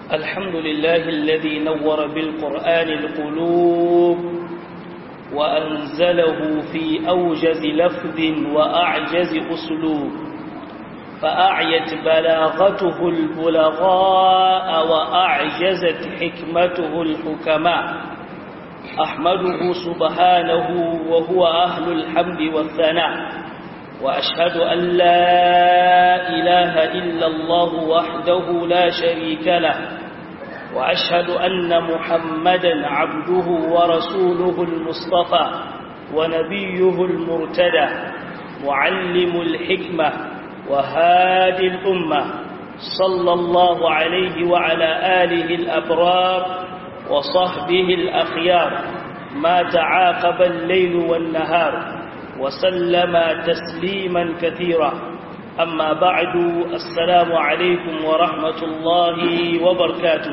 الحمد لله الذي نور بالقرآن القلوب وأنزله في أوجز لفظ وأعجز أسلوب فأعيت بلاغته البلغاء وأعجزت حكمته الحكماء أحمده سبحانه وهو أهل الحمد والثناء وأشهد أن لا إله إلا الله وحده لا شريك له وأشهد أن محمدا عبده ورسوله المصطفى ونبيه المرتدى معلم الحكمة وهادي الأمة صلى الله عليه وعلى آله الأبرار وصحبه الأخيار ما تعاقب الليل والنهار وسلم تسليما كثيرا أما بعد السلام عليكم ورحمة الله وبركاته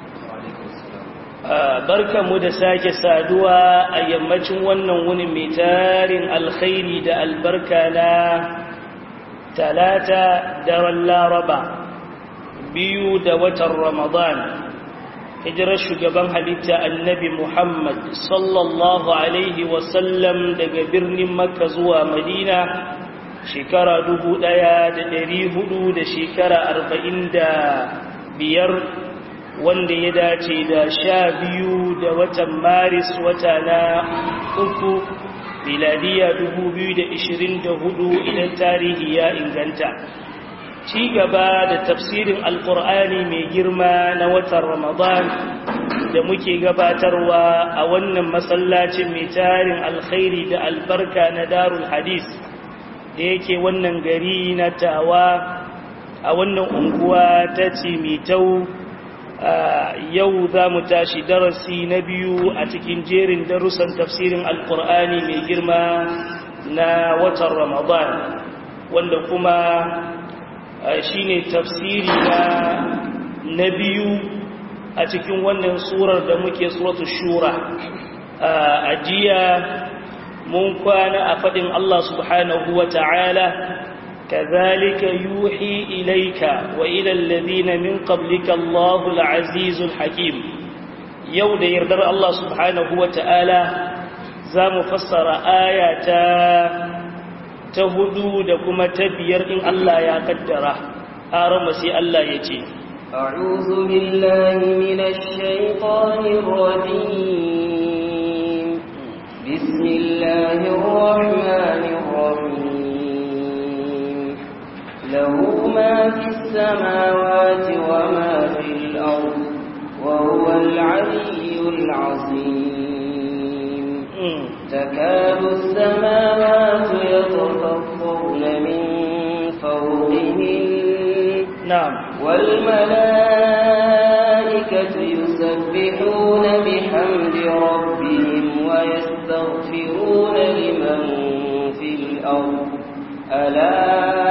barka mu da sake saduwa a yammacin wannan wuni mai tarin alkhairi da albarka na talata daren laraba biyu da watan ramadan hijirar shugaban halitta annabi Muhammad sallallahu Alaihi wasallam daga birnin Makka zuwa Madina shekara dubu ɗaya da ɗari hudu da shekara arba'in da biyar wanda ya dace da sha biyu da watan Maris wata na uku miladiya dubu biyu da ishirin da hudu idan tarihi ya inganta. ci gaba da tafsirin alkur'ani mai girma na watan ramadan da muke gabatarwa a wannan masallacin mai tarin alkhairi da albarka na darul hadis da yake wannan gari na tawa a wannan unguwa ta cimitau yau za mu tashi darasi na biyu a cikin jerin darussan tafsirin alkur'ani mai girma na watan ramadan wanda kuma shi ne tafsiri na na biyu a cikin wannan surar da muke suratu shura a jiya mun kwana a faɗin Allah subhanahu wa ta'ala kazalika yuhi ilaika wa ilal ladina min qablika Allahu al-azizul hakim yau da yardar Allah subhanahu wa ta'ala za mu fassara ayata ta hudu da kuma ta biyar in Allah ya kaddara arama sai Allah ya ce أعوذ بالله من الشيطان الرجيم بسم الله الرحمن الرحيم له ما في السماوات وما في الأرض وهو العلي العظيم تكاد السماوات يتفطرن من فوقهن نعم والملائكة يسبحون بحمد ربهم ويستغفرون لمن في الأرض ألا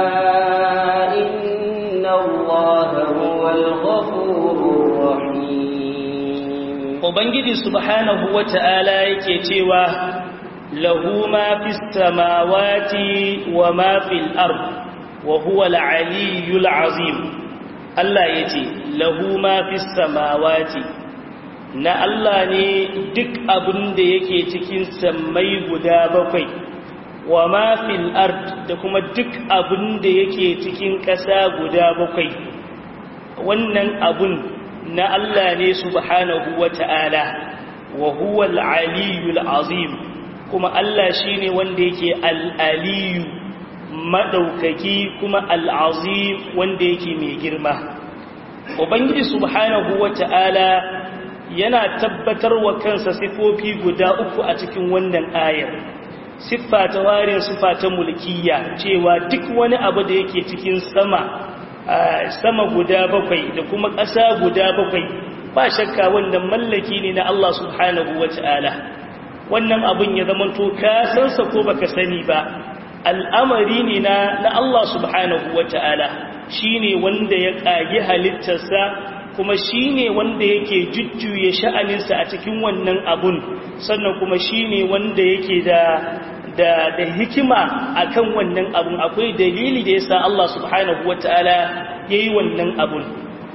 إن الله هو الغفور الرحيم Ubangiji subhanahu wa ta'ala yake cewa lahu ma fi samawati wa ma fil ard wa huwa al-aliyyul azim Allah yace lahu ma fi samawati na Allah ne duk abin da yake cikin sammai guda bakwai wa ma fil ard da kuma duk abin da yake cikin ƙasa guda bakwai wannan abun na Allah ne subhanahu wa ta'ala wa huwa al'aliyul azim kuma Allah shi ne wanda yake al'aliyu maɗaukaki kuma al'azim wanda yake mai girma. Ubangiji subhanahu wa ta'ala yana tabbatar wa kansa sifofi guda uku a cikin wannan ayar. Siffa ta warin siffa ta mulkiya cewa duk wani abu da yake cikin sama sama guda bakwai da kuma ƙasa guda bakwai ba shakka wannan mallaki ne na Allah subhanahu wa ta'ala wannan abin ya zama to ka sansa ko baka sani ba al'amari ne na na Allah subhanahu wa ta'ala shi ne wanda ya ƙagi halittarsa kuma shi ne wanda yake jujjuye sha'aninsa a cikin wannan abun sannan kuma shi ne wanda yake da da da hikima akan wannan abun akwai dalili da yasa Allah subhanahu wataala yayi wannan abun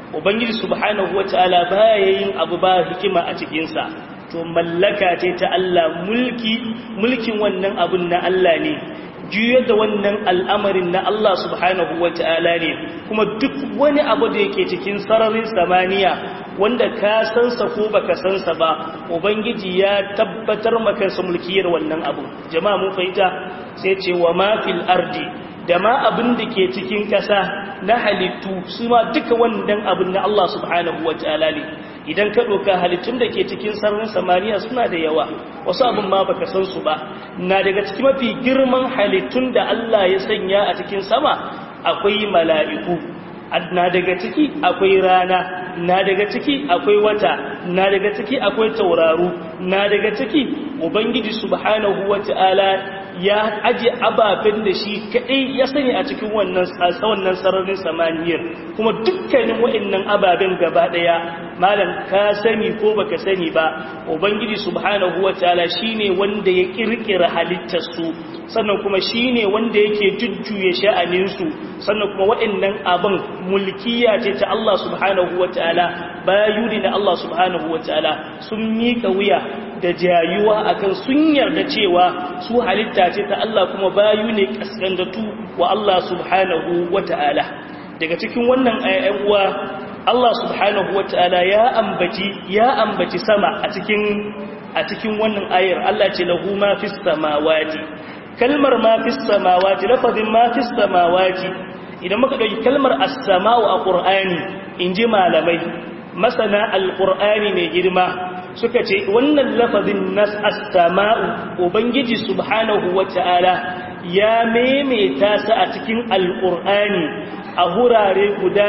ubangiji subhanahu wataala baya yin abu ba hikima a cikin sa to mallaka ce ta Allah mulki mulkin wannan abun na Allah ne juyar da wannan al'amarin na Allah subhanahu wa ta'ala ne kuma duk wani abu da yake cikin sararin samaniya wanda ka sansa ko baka sansa ba ubangiji ya tabbatar makansa mulkiyar wannan abu jama'a mun fahimta sai ce wa ma fil ardi da ma abin da ke cikin ƙasa na halittu su ma duka wannan abin na Allah subhanahu wa ta'ala ne idan ka ɗauka halittun da ke cikin sararin samaniya suna da yawa wasu abin ma baka san su ba na daga cikin mafi girman halittun da Allah ya sanya a cikin sama akwai mala'iku na daga ciki akwai rana na daga ciki akwai wata na daga ciki akwai tauraro na daga ciki ubangiji subhanahu wata'ala ya aje ababen da shi kadai ya sani a cikin wannan wannan sararin samaniyar kuma dukkanin waɗannan ababen gaba daya malam ka sani ko baka sani ba ubangiji subhanahu wataala shine wanda ya kirkira halittar su sannan kuma shine wanda yake jujjuye sha'anin su sannan kuma waɗannan abin mulkiya ce ta Allah subhanahu wataala bayu ne na Allah subhanahu wataala sun mika wuya da jayuwa akan sun yarda cewa su halitta ce ta Allah kuma bayu ne kaskandatu wa Allah subhanahu wata'ala daga cikin wannan ayyan uwa Allah subhanahu wata'ala ya ambaci ya ambaci sama a cikin a cikin wannan ayar Allah ce lahu ma fis samawati kalmar ma fis samawati lafazin ma fis samawati idan muka dauki kalmar as-sama'u a Qur'ani inji malamai masana al-Qur'ani mai girma suka ce wannan lafazin nas as-sama'u ubangiji subhanahu wata'ala ya maimaita sa a cikin alqur'ani a hurare guda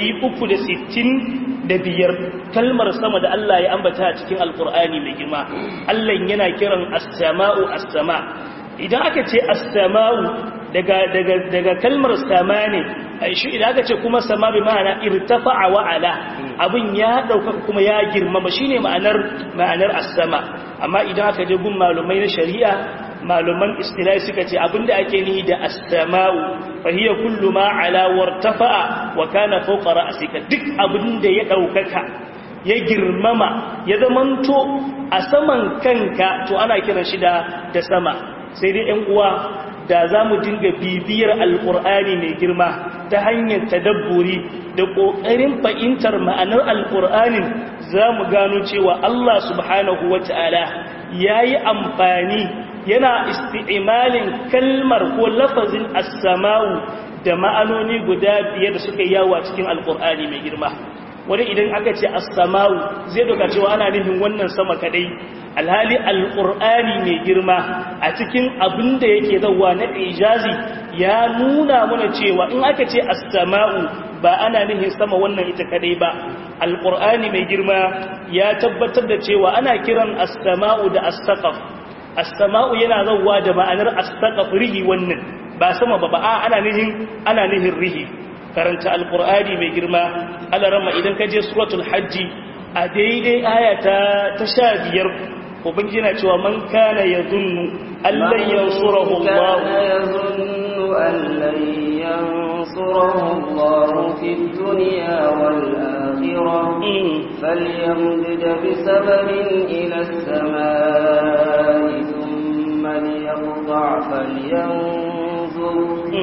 365 kalmar sama da Allah ya ambata a cikin alqur'ani mai girma Allah yana kiran as-sama'u as-sama idan aka ce as-sama'u daga daga daga kalmar sama ne shi idan aka ce kuma sama bi ma'ana irtafa'a wa ala abin ya dauka kuma ya girmama shine ma'anar ma'anar as-sama amma idan aka je gun malumai na shari'a maluman istilahi suka ce abinda ake nihi da as-sama'u fa hiya kullu ma ala wartafa'a wa kana fawqa ra'sika duk abinda ya daukaka ya girmama ya zamanto a saman kanka to ana kiran shi da da sama sai dai ɗan uwa da za mu dinga bibiyar alƙur'ani mai girma ta hanyar tadabburi da ƙoƙarin fahimtar ma'anar alƙur'anin za mu gano cewa Allah subhanahu wa ta'ala ya yi amfani yana isti'imalin kalmar ko lafazin assama'u da ma'anoni guda biyar da suka yawa cikin alƙur'ani mai girma wani idan aka ce assama'u zai doka cewa ana nufin wannan sama kadai alhali alƙur'ani mai girma a cikin abin da yake zauwa na ijazi ya nuna mana cewa in aka ce as-sama'u ba ana nihin sama wannan ita kadai ba alƙur'ani mai girma ya tabbatar da cewa ana kiran as-sama'u da as-saqaf as-sama'u yana zauwa da ma'anar as-saqaf rihi wannan ba sama ba ba ana nihin ana nihin rihi karanta alƙur'ani mai girma alarama idan ka je suratul hajji a daidai aya ta sha biyar ubangiji na cewa man kana ya zunnu allan yansurahu Allah في الدنيا والآخرة فليمدد بسبب إلى السماء ثم ليقطع فلينظر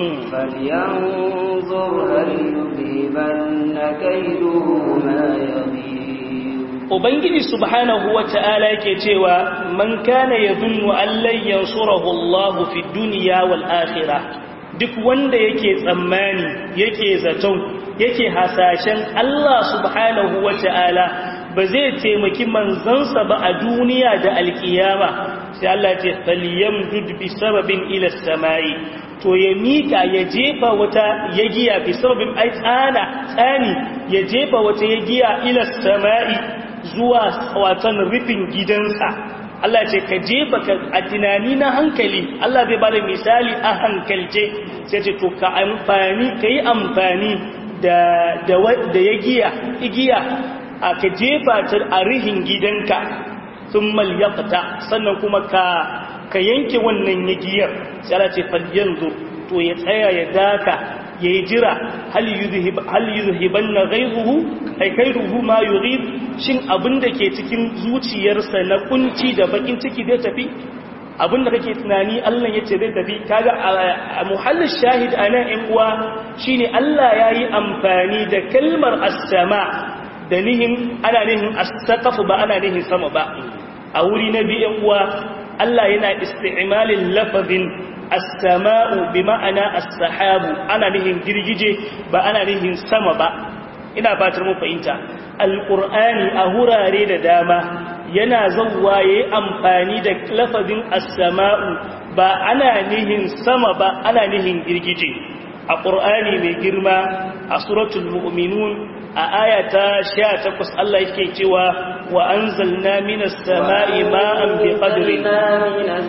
فلينظر هل يذهبن كيده ما يغيظ Ubangiji subhanahu wa ta'ala yake cewa man kana ya zunnu allai yansurahu Allah fi duniya wal akhirah duk wanda yake tsammani yake zaton yake hasashen Allah subhanahu wa ta'ala ba zai taimaki manzansa ba a duniya da alkiyama sai Allah ce falyamdud bi sababin ila samai to ya mika ya jefa wata yagiya bi sababin ai tsana tsani ya jefa wata yagiya ila samai zuwa watan rufin gidansa Allah ce ka jefa ka a tunani na hankali Allah zai bada misali a hankalce sai ce to ka amfani ka yi amfani da da da yagiya igiya a ka jefa ta a rihin gidanka sun malyaqta sannan kuma ka ka yanke wannan yagiyar sai Allah ce falyanzu to ya tsaya ya daka yayi jira hal yuzhib hal yuzhibanna ghayruhu ay kayruhu ma yughib shin abinda ke cikin zuciyarsa na kunci da bakin ciki zai tafi abinda kake tunani Allah yace zai tafi kaga a muhallin shahid ana in uwa shine Allah yayi amfani da kalmar as-sama da nihin ana nihin as-saqaf ba ana nihin sama ba a wuri na biyan uwa Allah yana isti'malin lafazin as-sama'u bi ma'ana as-sahabu ana nihin girgije ba ana nihin sama ba ina fatar mu fahimta alqur'ani a hurare da dama yana zawwa yayi amfani da lafazin as-sama'u ba ana nihin sama ba ana nihin girgije a qur'ani mai girma a suratul mu'minun a ayata 18 Allah yake cewa wa anzalna minas sama'i ma'an biqadrin minas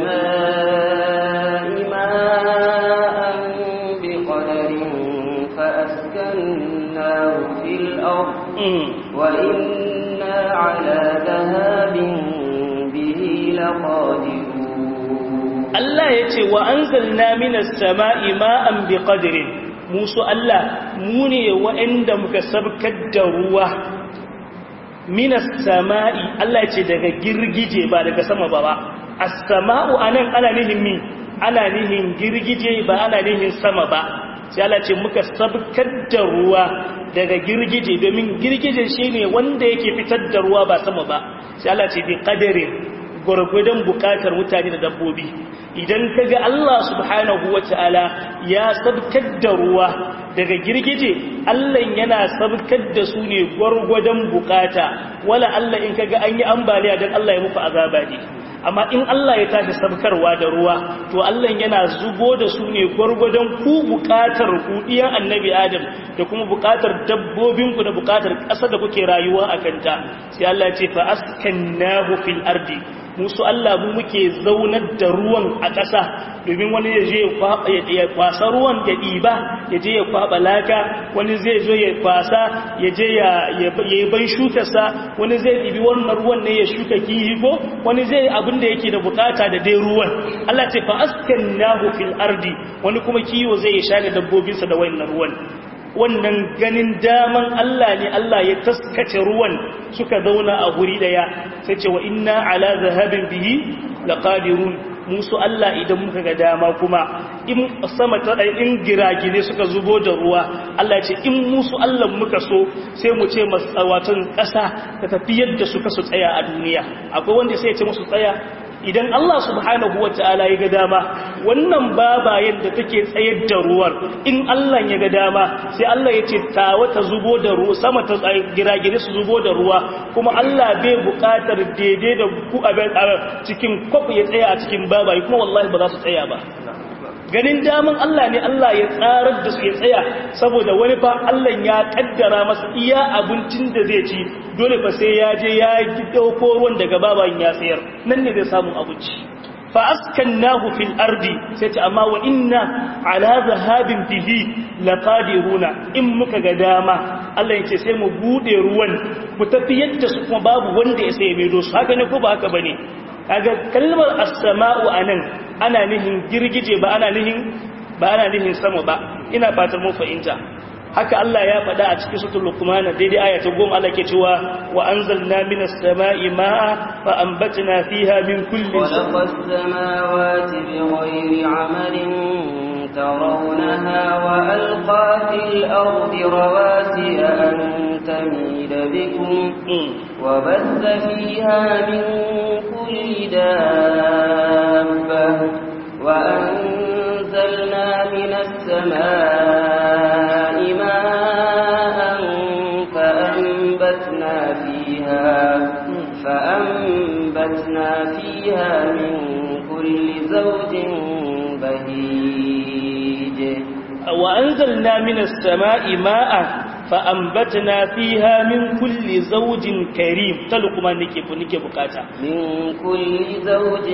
sama'i ma'an biqadrin fa askannahu fil ard wa inna 'ala dhahabin bihi laqadirun Allah yace wa anzalna minas sama'i ma'an biqadrin musu Allah mu ne waɗanda muka sabkar da ruwa minas sama'i Allah ce daga girgije ba daga sama ba ba as-sama'u anan ana nihin mi ana nihin girgije ba ana nihin sama ba sai Allah ce muka sabkar da ruwa daga girgije domin girgije shine wanda yake fitar da ruwa ba sama ba sai Allah ce bi qadarin gurgudan bukatar mutane da dabbobi idan kaga Allah subhanahu wataala ya sabkar da ruwa daga girgije Allah yana sabkar da su ne gurgudan bukata wala Allah in kaga an yi ambaliya dan Allah ya muku azaba ne amma in Allah ya tashi sabkarwa da ruwa to Allah yana zubo da su ne gurgudan ku bukatar ku diyan annabi Adam da kuma bukatar dabbobinku da bukatar ƙasa da kuke rayuwa a kanta sai Allah ya ce fa askannahu fil ardi musu Allah mu muke zaunar da ruwan a ƙasa domin wani ya je ya kwasa ruwan ya ɗiba ya je ya kwaɓa laka wani zai zo ya kwasa ya je ya yi ban shukarsa wani zai ɗibi wannan ruwan ne ya shuka kihi ko wani zai abin da yake da bukata da dai ruwan Allah ce fa askan nahu fil ardi wani kuma kiwo zai ya sha da dabbobinsa da wannan ruwan wannan ganin daman Allah ne Allah ya taskace ruwan suka zauna a guri daya sai ce wa inna ala zahabin bihi laqadirun musu Allah idan muka ga dama kuma in sama ta in giragine suka zubo da ruwa Allah ce in musu Allah muka so sai mu ce masawatan ƙasa ta tafi yadda suka su tsaya a duniya akwai wanda sai ya ce musu tsaya idan Allah subhanahu wa ta'ala ya ga dama wannan baba yadda take tsayar da ruwan in Allah ya ga dama sai Allah ya ce tawa ta zubo da ruwa sama ta giragire su zubo da ruwa kuma Allah bai buƙatar daidai da ku a cikin kwaf ya tsaya a cikin baba kuma wallahi ba za su tsaya ba ganin daman Allah ne Allah ya tsarar da su ya tsaya saboda wani fa Allah ya kaddara masa iya abincin da zai ci dole fa sai ya je ya dauko ruwan daga baban ya sayar nan ne zai samu abinci fa askannahu fil ardi sai ta amma wa inna ala zahabin bihi laqadiruna in muka ga dama Allah yace sai mu bude ruwan mu tafi yadda su kuma babu wanda ya sai mai dosu haka ne ko ba haka bane kaga kalmar as-sama'u anan ana nihin girgije ba ana nihin ba ana nihin sama ba ina fatan mun fahimta haka Allah ya faɗa a cikin suratul luqman daidai aya ta 10 Allah ke cewa wa anzalna minas sama'i ma'a fa anbatna fiha min kulli khalaqa as-samawati bighayri 'amalin ترونها وألقى في الأرض رواسي أن تميد بكم وبث فيها من كل دابة وأنزلنا من السماء ماء فأنبتنا فيها فأنبتنا فيها من كل زوج بهيج وأنزلنا من السماء ماء فأنبتنا فيها من كل زوج كريم تلقما نكي نكي بكاتا من كل زوج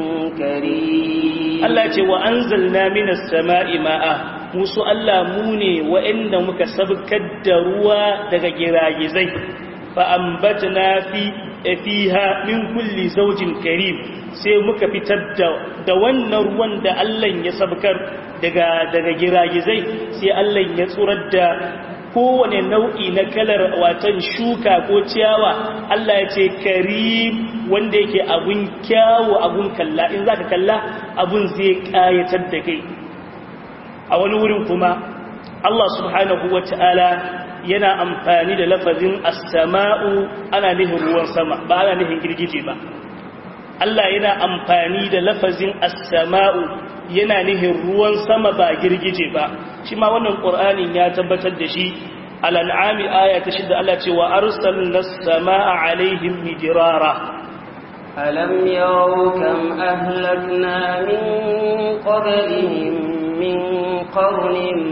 كريم الله يقول وأنزلنا من السماء ماء musu Allah mu ne wa'anda muka sabkar da ruwa daga giragizai fa ambatna fi fiha min kulli zawjin karim sai muka fitar da da wannan ruwan da Allah ya sabkar daga daga giragizai sai Allah ya tsurar da kowane nau'i na kalar watan shuka ko ciyawa Allah ya ce karim wanda yake abun kyawu abun kalla in zaka kalla abun zai kayatar da kai a wani wurin kuma Allah subhanahu wata'ala yana amfani da lafazin as-sama'u ana nihin ruwan sama ba ana nihin girgije ba Allah yana amfani da lafazin as-sama'u yana nihin ruwan sama ba girgije ba shi ma wannan qur'anin ya tabbatar da shi al-an'ami aya ta shida Allah ce wa arsalna as-samaa'a 'alaihim midrara alam yaraw kam ahlakna min qablihim min qarnin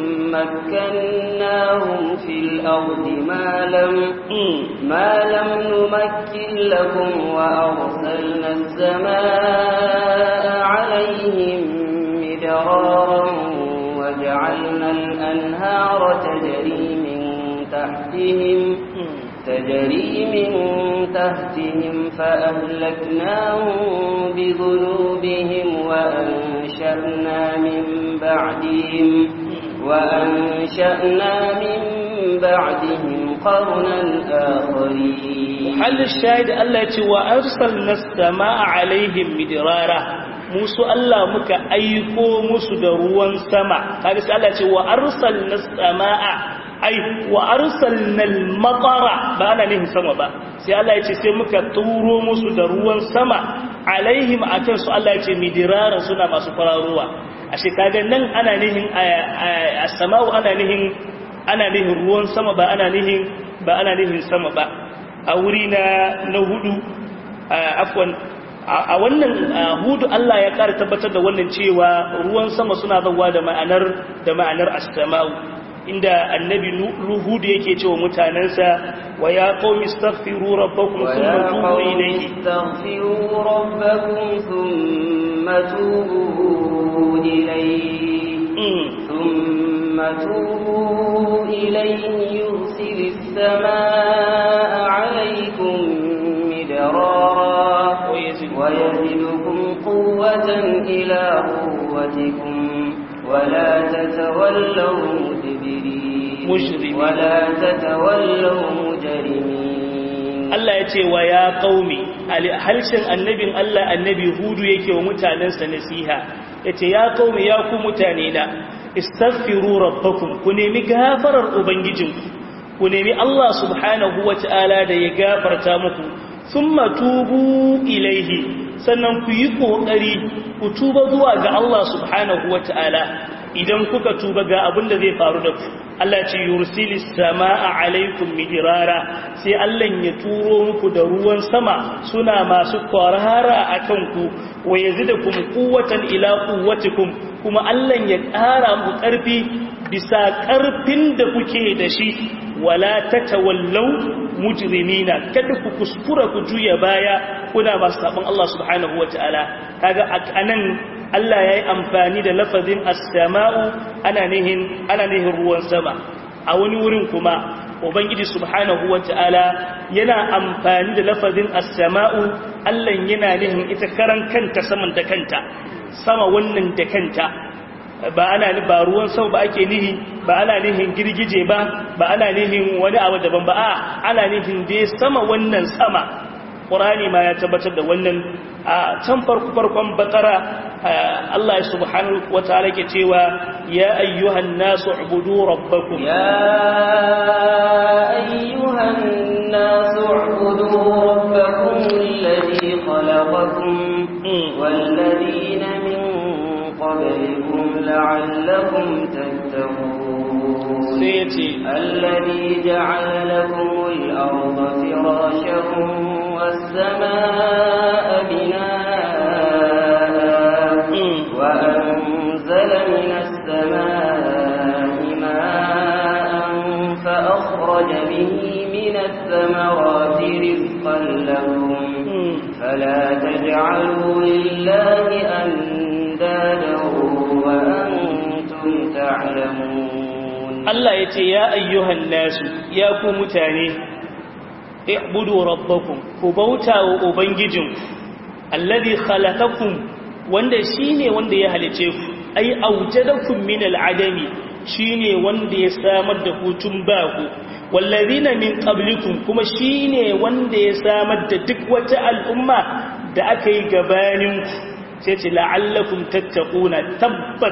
makkannahum fil ardi ma lam ma lam numakkin lakum wa arsalna as-samaa'a 'alaihim midraran وجعلنا الأنهار تجري من تحتهم تجري من تحتهم فأهلكناهم بذنوبهم وأنشأنا من بعدهم وأنشأنا من بعدهم قرنا آخرين حل الشاهد التي وأرسلنا السماء عليهم مدرارا musu Allah muka aiko musu da ruwan sama kaga sai Allah ce wa arsalna samaa ai wa arsalna al-matara ba ana nihin sama ba sai Allah ya ce sai muka turo musu da ruwan sama alaihim akan su Allah ya ce midirara suna masu fararuwa ashe kaga nan ana nihin as-samaa'u ana nihin ana nihin ruwan sama ba ana nihin ba ana nihin sama ba a wuri na na hudu afwan a wannan hudu Allah ya ƙara tabbatar da wannan cewa ruwan sama suna zawa da ma'anar da ma'anar as-sama'u inda annabi hudu yake cewa mutanansa wa ya qaumi astaghfiru rabbakum thumma tubu ilayhi astaghfiru rabbakum thumma tubu ilayhi thumma tubu ilayhi yursilis samaa'a 'alaykum midrara ويزدكم قوة إلى قوتكم ولا تتولوا مدبرين مجرمين ولا تتولوا مجرمين Allah ya ce wa ya qaumi halshen annabin Allah annabi hudu yake wa mutanensa nasiha yace ya qaumi ya ku mutane na istaghfiru rabbakum ku nemi gafarar ubangijinku ku nemi Allah subhanahu wataala da ya gafarta muku thumma tubu ilaihi sannan ku yi kokari ku tuba zuwa ga Allah subhanahu wataala idan kuka tuba ga abin da zai faru da ku Allah ce yursilis samaa alaikum midrara sai Allah ya turo muku da ruwan sama suna masu kwarara akan ku wa yazidakum quwwatan ila quwwatikum kuma Allah ya ƙara muku ƙarfi bisa ƙarfin da kuke da shi wala tatawallau mujrimina kada ku kuskura ku juya baya kuna masu sabon Allah subhanahu wataala kaga anan Allah yayi amfani da lafazin as-sama'u ana nihin ana nihin ruwan sama a wani wurin kuma ubangiji subhanahu wataala yana amfani da lafazin as-sama'u Allah yana nihin ita karan kanta saman da kanta sama wannan da kanta ba ana ba ruwan sama ba ake nihi ba ana nihin girgije ba ba ana nihin wani abu daban ba a ana nihin dai sama wannan sama ƙurani ma ya tabbatar da wannan a can farko farkon bakara Allah subhanahu wa ta'ala ke cewa ya ayyuhan nasu ubudu rabbakum ya ayyuhan nasu ubudu rabbakum alladhi khalaqakum wal ladina min قبلكم لعلكم تتقون سيتي الذي جعل لكم الأرض فراشا والسماء بناء وأنزل من السماء ماء فأخرج به من الثمرات رزقا لكم فلا تجعلوا لله أندادا وأنتم تعلمون Allah ya ce ya ayyuhan nasu ya ku mutane i'budu rabbakum ku bauta wa ubangijinku alladhi khalaqakum wanda shine wanda ya halice ku ai aujadakum min al'adami shine wanda ya samar da ku tun ba ku wallazina min qablikum kuma shine wanda ya samar da duk wata al'umma da aka yi gabanin ku sai ce la'allakum tattaquna tabbat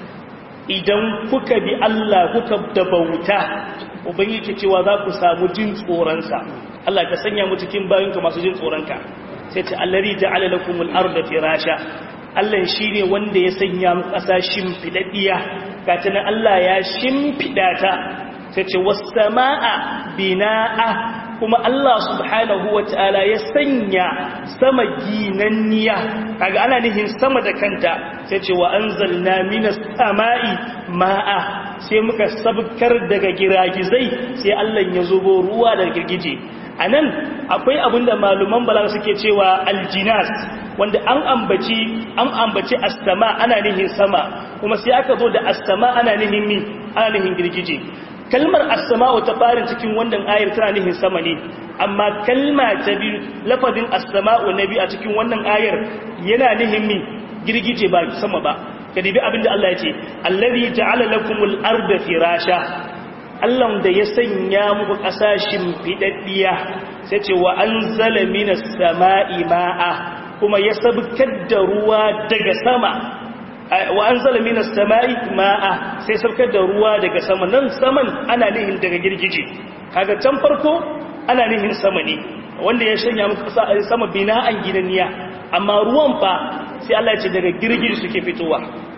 idan kuka bi Allah kuka da bauta ubangiji cewa za ku samu jin tsoronsa Allah ka sanya mu cikin bayinka masu jin tsoronka sai ce allari ja'ala lakumul arda firasha Allah shine wanda ya sanya mu ƙasa shimfidaddiya gata nan Allah ya shimfida ta sai ce was samaa binaa kuma Allah subhanahu wataala ya sanya sama ginanniya kaga ana nihin sama da kanta sai ce wa anzalna minas samai ma'a sai muka sabkar daga giragizai sai Allah ya zubo ruwa daga girgije a nan akwai abinda maluman balaga suke cewa aljinas wanda an ambaci an ambaci astama ana nihin sama kuma sai aka zo da astama ana nihin mi ana nihin girgije kalmar astama ta farin cikin wannan ayar tana nihin sama ne amma kalma ta biyu lafazin astama na biyu a cikin wannan ayar yana nihin mi girgije ba sama ba ka dibi abinda Allah ya ce allazi ja'ala lakumul arda firasha Allah da ya sanya muku ƙasashin fidaddiya sai ce wa anzala minas sama'i ma'a kuma ya sabkar da ruwa daga sama wa anzala minas sama'i ma'a sai sabkar da ruwa daga sama nan saman ana nihin daga girgije kaga can farko ana nihin sama ne wanda ya shanya muku sama bina'an gidaniya amma ruwan fa sai Allah ya ce daga girgije suke fitowa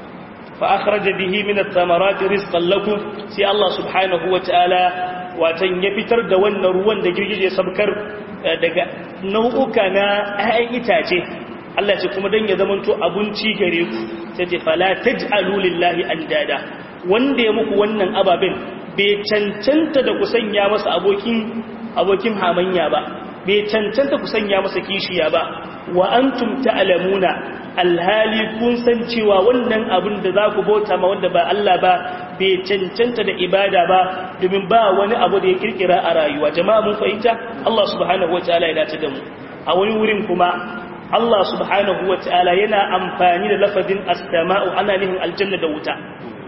فأخرج به من الثمرات رزقا لكم سي الله سبحانه وتعالى watan ya fitar da wannan ruwan da girgije sabkar daga nau'uka na 'ya'yan itace Allah ce kuma dan ya zamanto abinci gare ku sai ce fala taj'alu lillahi andada wanda ya muku wannan ababen bai cancanta da ku sanya masa abokin abokin hamanya ba bai cancanta ku sanya masa kishiya ba wa antum ta'lamuna alhali kun san cewa wannan abin da za ku bauta ma wanda ba Allah ba bai cancanta da ibada ba domin ba wani abu da ya kirkira a rayuwa jama'a mun fahimta Allah subhanahu wataala ya dace da mu a wani wurin kuma Allah subhanahu wataala yana amfani da lafazin as-sama'u ana nihin aljanna da wuta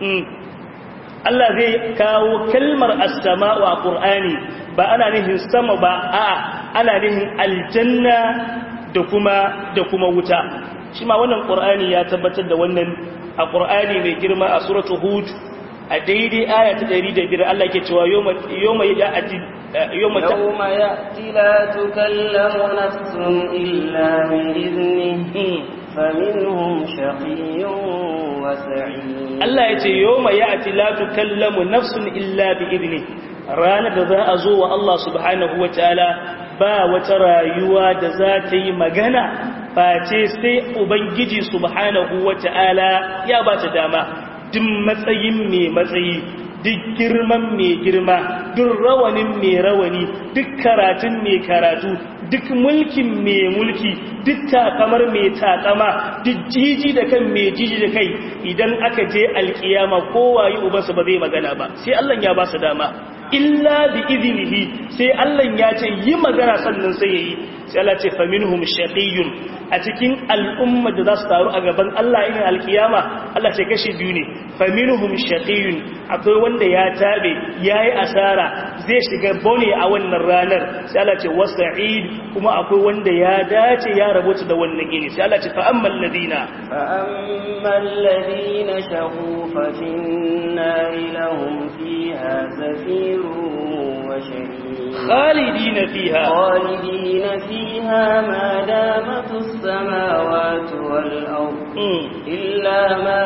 Allah zai kawo kalmar as-sama'u a Qur'ani ba ana nihin sama ba a'a ana nihin aljanna da kuma da kuma wuta shi ma wannan ƙur'ani ya tabbatar da wannan a ƙur'ani mai girma a suratu hud a daidai aya ta ɗari da biyar Allah ke cewa yoma ya ati yoma ya'ti la tukallamu nafsun illa bi idnihi faminhum shaqiyyun wa sa'id Allah ya ce yoma ya'ti la tukallamu nafsun illa bi idnihi ranar da za a zo wa Allah subhanahu wa ta'ala ba wata rayuwa da za ta yi magana face sai ubangiji subhanahu wata'ala ya ba ta dama duk matsayin mai matsayi duk girman mai girma duk rawanin mai rawani duk karatun mai karatu duk mulkin mai mulki duk takamar mai takama duk jiji da kan mai jiji da kai idan aka je alkiyama kowaye ubansa ba zai magana ba sai Allah ya ba su dama illa bi izinihi sai Allah ya ce yi magana sannan sai yayi sai Allah ce faminhum shaqiyyun a cikin al'umma da za su taru a gaban Allah irin alkiyama Allah ce kashi biyu ne faminhum shaqiyyun akwai wanda ya tabe yayi asara zai shiga bone a wannan ranar sai Allah ce wasa'id kuma akwai wanda ya dace ya rabota da wannan gini sai Allah ce fa ammal ladina fa ammal ladina shaqu fa fin nari lahum fiha zafirun wa shahiq khalidina fiha khalidina fiha ma damat as-samawati wal ard illa ma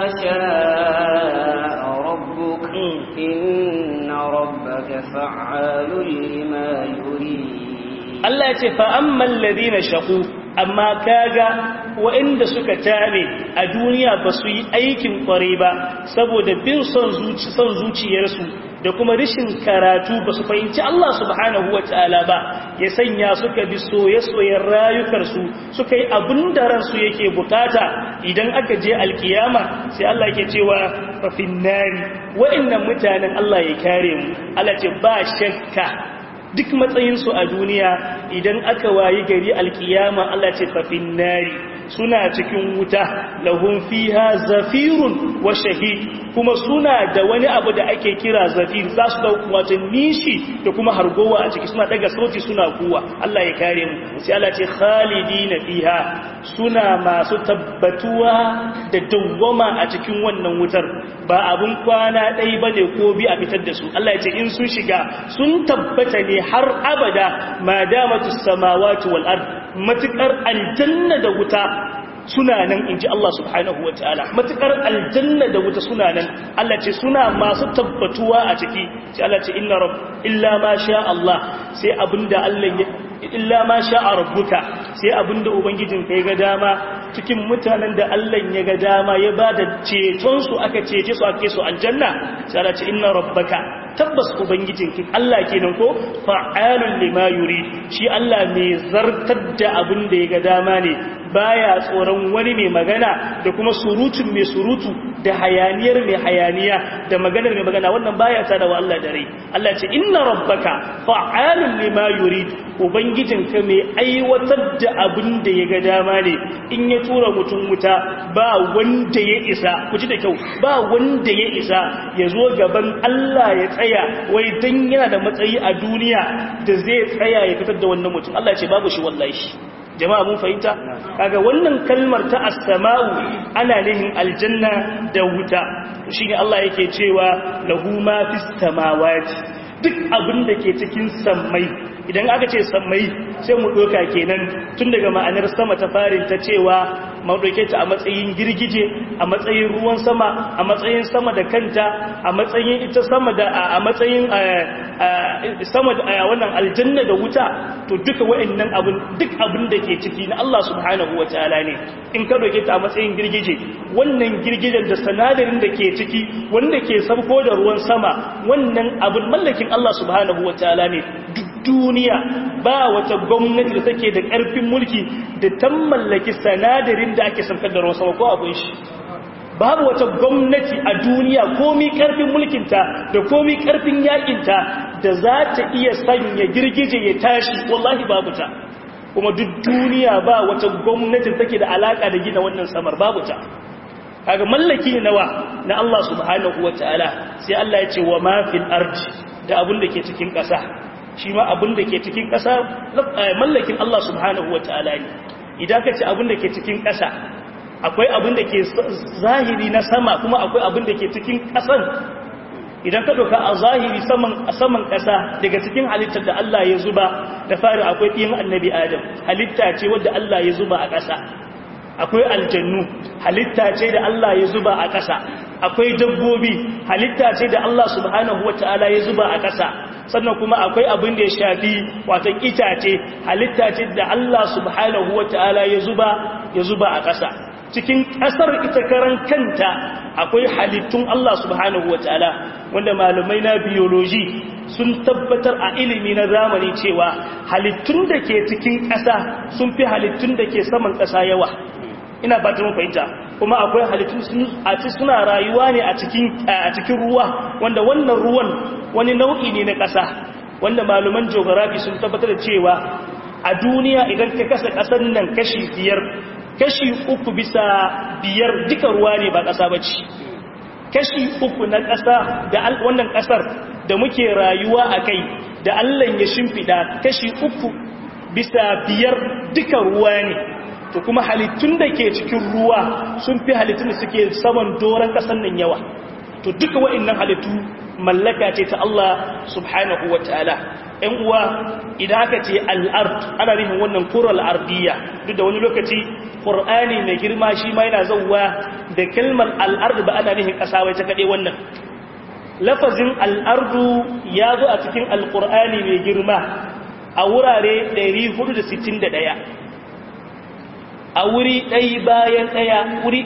sha'a rabbuk inna rabbaka fa'alun lima yurid Allah ya ce fa'amman ladina shaku amma kaga waɗanda suka tare a duniya ba su yi aikin ƙware ba saboda bin son zuciyarsu da kuma rishin karatu ba su fahimci Allah subhanahu wa ta'ala ba ya sanya suka bi soye-soyen rayukarsu suka yi abin da ransu yake bukata idan aka je alkiyama sai Allah ke cewa rafin nari waɗannan mutanen Allah ya kare mu Allah ce ba shakka duk matsayinsu a duniya idan aka wayi gari alkiyama Allah ce fafin nari suna cikin wuta lahum fiha zafirun wa shahid kuma suna da wani abu da ake kira zafir za su dauki wata nishi da kuma hargowa a ciki suna daga sauti suna kuwa Allah ya kare mu sai Allah ce khalidina fiha suna masu tabbatuwa da dawwama a cikin wannan wutar ba abun kwana ɗaya bane ko bi a fitar da su Allah ya ce in sun shiga sun tabbata ne har abada ma damatus samawati wal ard matukar aljanna da wuta suna nan in ji Allah subhanahu wa ta'ala matuƙar aljanna da wuta suna nan Allah ce suna masu tabbatuwa a ciki sai Allah ce inna rabb illa ma sha Allah sai abinda Allah ya illa ma sha rabbuka sai abinda ubangijin kai ga dama cikin mutanen da Allah ya ga dama ya bada ceton su aka cece su ake su aljanna sai Allah ce inna rabbaka tabbas ubangijinki Allah kenan ko fa'alun lima yuri shi Allah mai zartar da abin da ya ga dama ne baya tsoron wani mai magana da kuma surutun mai surutu da hayaniyar mai hayaniya da maganar mai magana wannan baya ta da wa Allah da rai Allah ce inna rabbaka fa'alun lima yurid ubangijinka mai aiwatar da abin da ya ga dama ne in ya tura mutum wuta ba wanda ya isa ku ji da kyau ba wanda ya isa ya zo gaban Allah ya tsaya wai dan yana da matsayi a duniya da zai tsaya ya fitar da wannan mutum Allah ce babu shi wallahi jama'a mun fahimta kaga wannan kalmar ta as-sama'u ana nihin aljanna da wuta shine Allah yake cewa lahu ma fis samawati duk abin da ke cikin sammai idan aka ce sammai sai mu doka kenan tun daga ma'anar sama ta farin ta cewa mu doke ta a matsayin girgije a matsayin ruwan sama a matsayin sama da kanta a matsayin ita sama da a matsayin sama da wannan aljanna da wuta to duka wa'annan abin duk abin da ke ciki na Allah subhanahu wataala ne in ka doke ta a matsayin girgije wannan girgijen da sanadarin da ke ciki wanda ke sabko da ruwan sama wannan abin mallakin Allah subhanahu wataala ne duk duniya ba wata gwamnati da take da ƙarfin mulki da ta mallaki sanadarin da ake saukar da ruwan sama ko abin shi babu wata gwamnati a duniya komi ƙarfin mulkinta da komi ƙarfin yakinta da za ta iya sanya girgije ya tashi wallahi babu ta kuma duk duniya ba wata gwamnati take da alaka da gina wannan samar babu ta kaga mallaki nawa na Allah subhanahu wataala sai Allah ya ce wa ma fil ardi da abin da ke cikin ƙasa shi ma abin da ke cikin ƙasa mallakin Allah subhanahu wa ta'ala ne idan ka ce abin da ke cikin ƙasa akwai abin da ke zahiri na sama kuma akwai abin da ke cikin ƙasan idan ka doka a zahiri saman ƙasa daga cikin halittar da Allah ya zuba da fari akwai ɗin annabi adam halitta ce wadda Allah ya zuba a ƙasa akwai aljannu halitta ce da Allah ya zuba a ƙasa akwai dabbobi halitta ce da Allah subhanahu wa ta'ala ya zuba a ƙasa sannan kuma akwai abin da ya shafi watan itace halitta ce da Allah subhanahu wa ta'ala ya zuba ya zuba a ƙasa cikin ƙasar ita karan kanta akwai halittun Allah subhanahu wa ta'ala wanda malamai na biology sun tabbatar a ilimi na zamani cewa halittun da ke cikin ƙasa sun fi halittun da ke saman ƙasa yawa ina ba ta fahimta kuma akwai halittun a ci suna rayuwa ne a cikin ruwa wanda wannan ruwan wani nau'i ne na ƙasa wanda malaman geography sun tabbatar da cewa a duniya idan ka kasa ƙasar nan kashi biyar kashi uku bisa biyar duka ruwa ne ba ƙasa ba ce kashi uku na ƙasa da wannan ƙasar da muke rayuwa a kai da allah ya shimfiɗa kashi uku bisa biyar duka ruwa ne to kuma halittun da ke cikin ruwa sun fi halittun da suke saman doron ƙasar nan yawa to duka wa'annan halittu mallaka ce ta Allah subhanahu wa ta'ala ‘yan uwa idan aka ce al'ard ana nufin wannan kural ardiya duk da wani lokaci ƙur'ani mai girma shi ma yana zauwa da kalmar al'ard ba ana nufin ƙasa wai ta kaɗe wannan lafazin al'ardu ya zo a cikin alƙur'ani mai girma a wurare 461 a wuri ɗaya bayan ɗaya wuri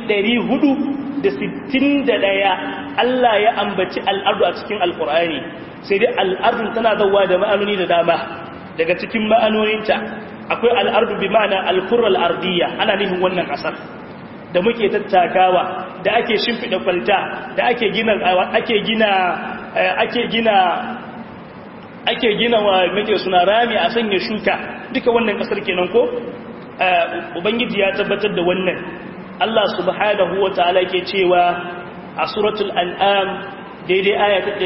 461 Allah ya ambaci al'ardu a cikin alƙur'ani sai dai al'ardun tana zauwa da ma'anoni da dama daga cikin ma'anoninta akwai al'ardu bi ma'ana alkurar ardiyya ana nufin wannan ƙasar da muke tattakawa da ake shimfiɗa kwalta da ake gina ake gina ake gina ake gina wa muke suna rami a sanya shuka duka wannan kasar kenan ko ubangiji ya tabbatar da wannan Allah subhanahu wa ta'ala ke cewa a suratul an'am daidai aya ta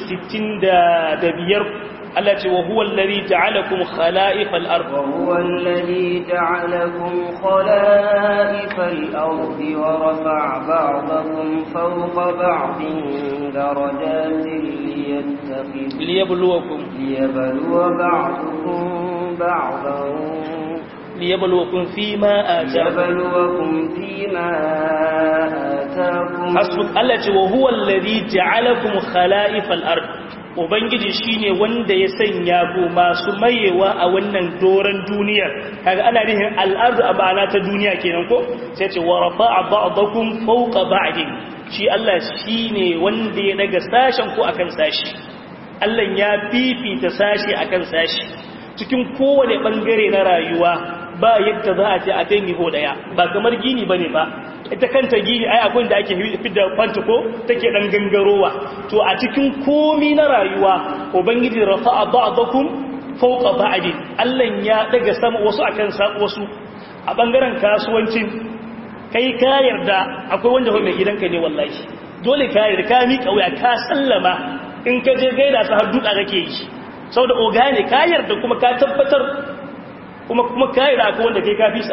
165 Allah ce wa huwa alladhi ja'alakum khala'ifal ard wa huwa alladhi ja'alakum khala'ifal ard wa rafa'a ba'dakum fawqa ba'din darajatin liyattakhidh liyabluwakum liyabluwa ba'dukum ba'dan liyabluwakum fima ataakum liyabluwakum fima ataakum hasbuk Allah ce wa huwa alladhi ja'alakum khala'ifal ard ubangiji shine wanda ya sanya ku masu mayewa a wannan doran duniya kaga ana nihin al'ardu a ba'ana ta duniya kenan ko sai ce wa rafa'a ba'dakum fawqa ba'din shi Allah shine wanda ya daga sashen ku akan sashi Allah ya fifita sashi akan sashi cikin kowane bangare na rayuwa ba yadda za a ce a kai niho daya ba kamar gini bane ba ita kanta gini ai akwai da ake fidda fanta ko take dan gangarowa to a cikin komi na rayuwa ubangiji rafa'a ba'dakum fawqa ba'din Allah ya daga sama wasu akan wasu a bangaren kasuwancin kai ka yarda akwai wanda mai gidanka ne wallahi dole ka yarda ka mika wuya ka sallama in ka je gaida su har duka kake yi saboda oga ne ka yarda kuma ka tabbatar kuma kuma ka yarda akwai wanda kai ka fisa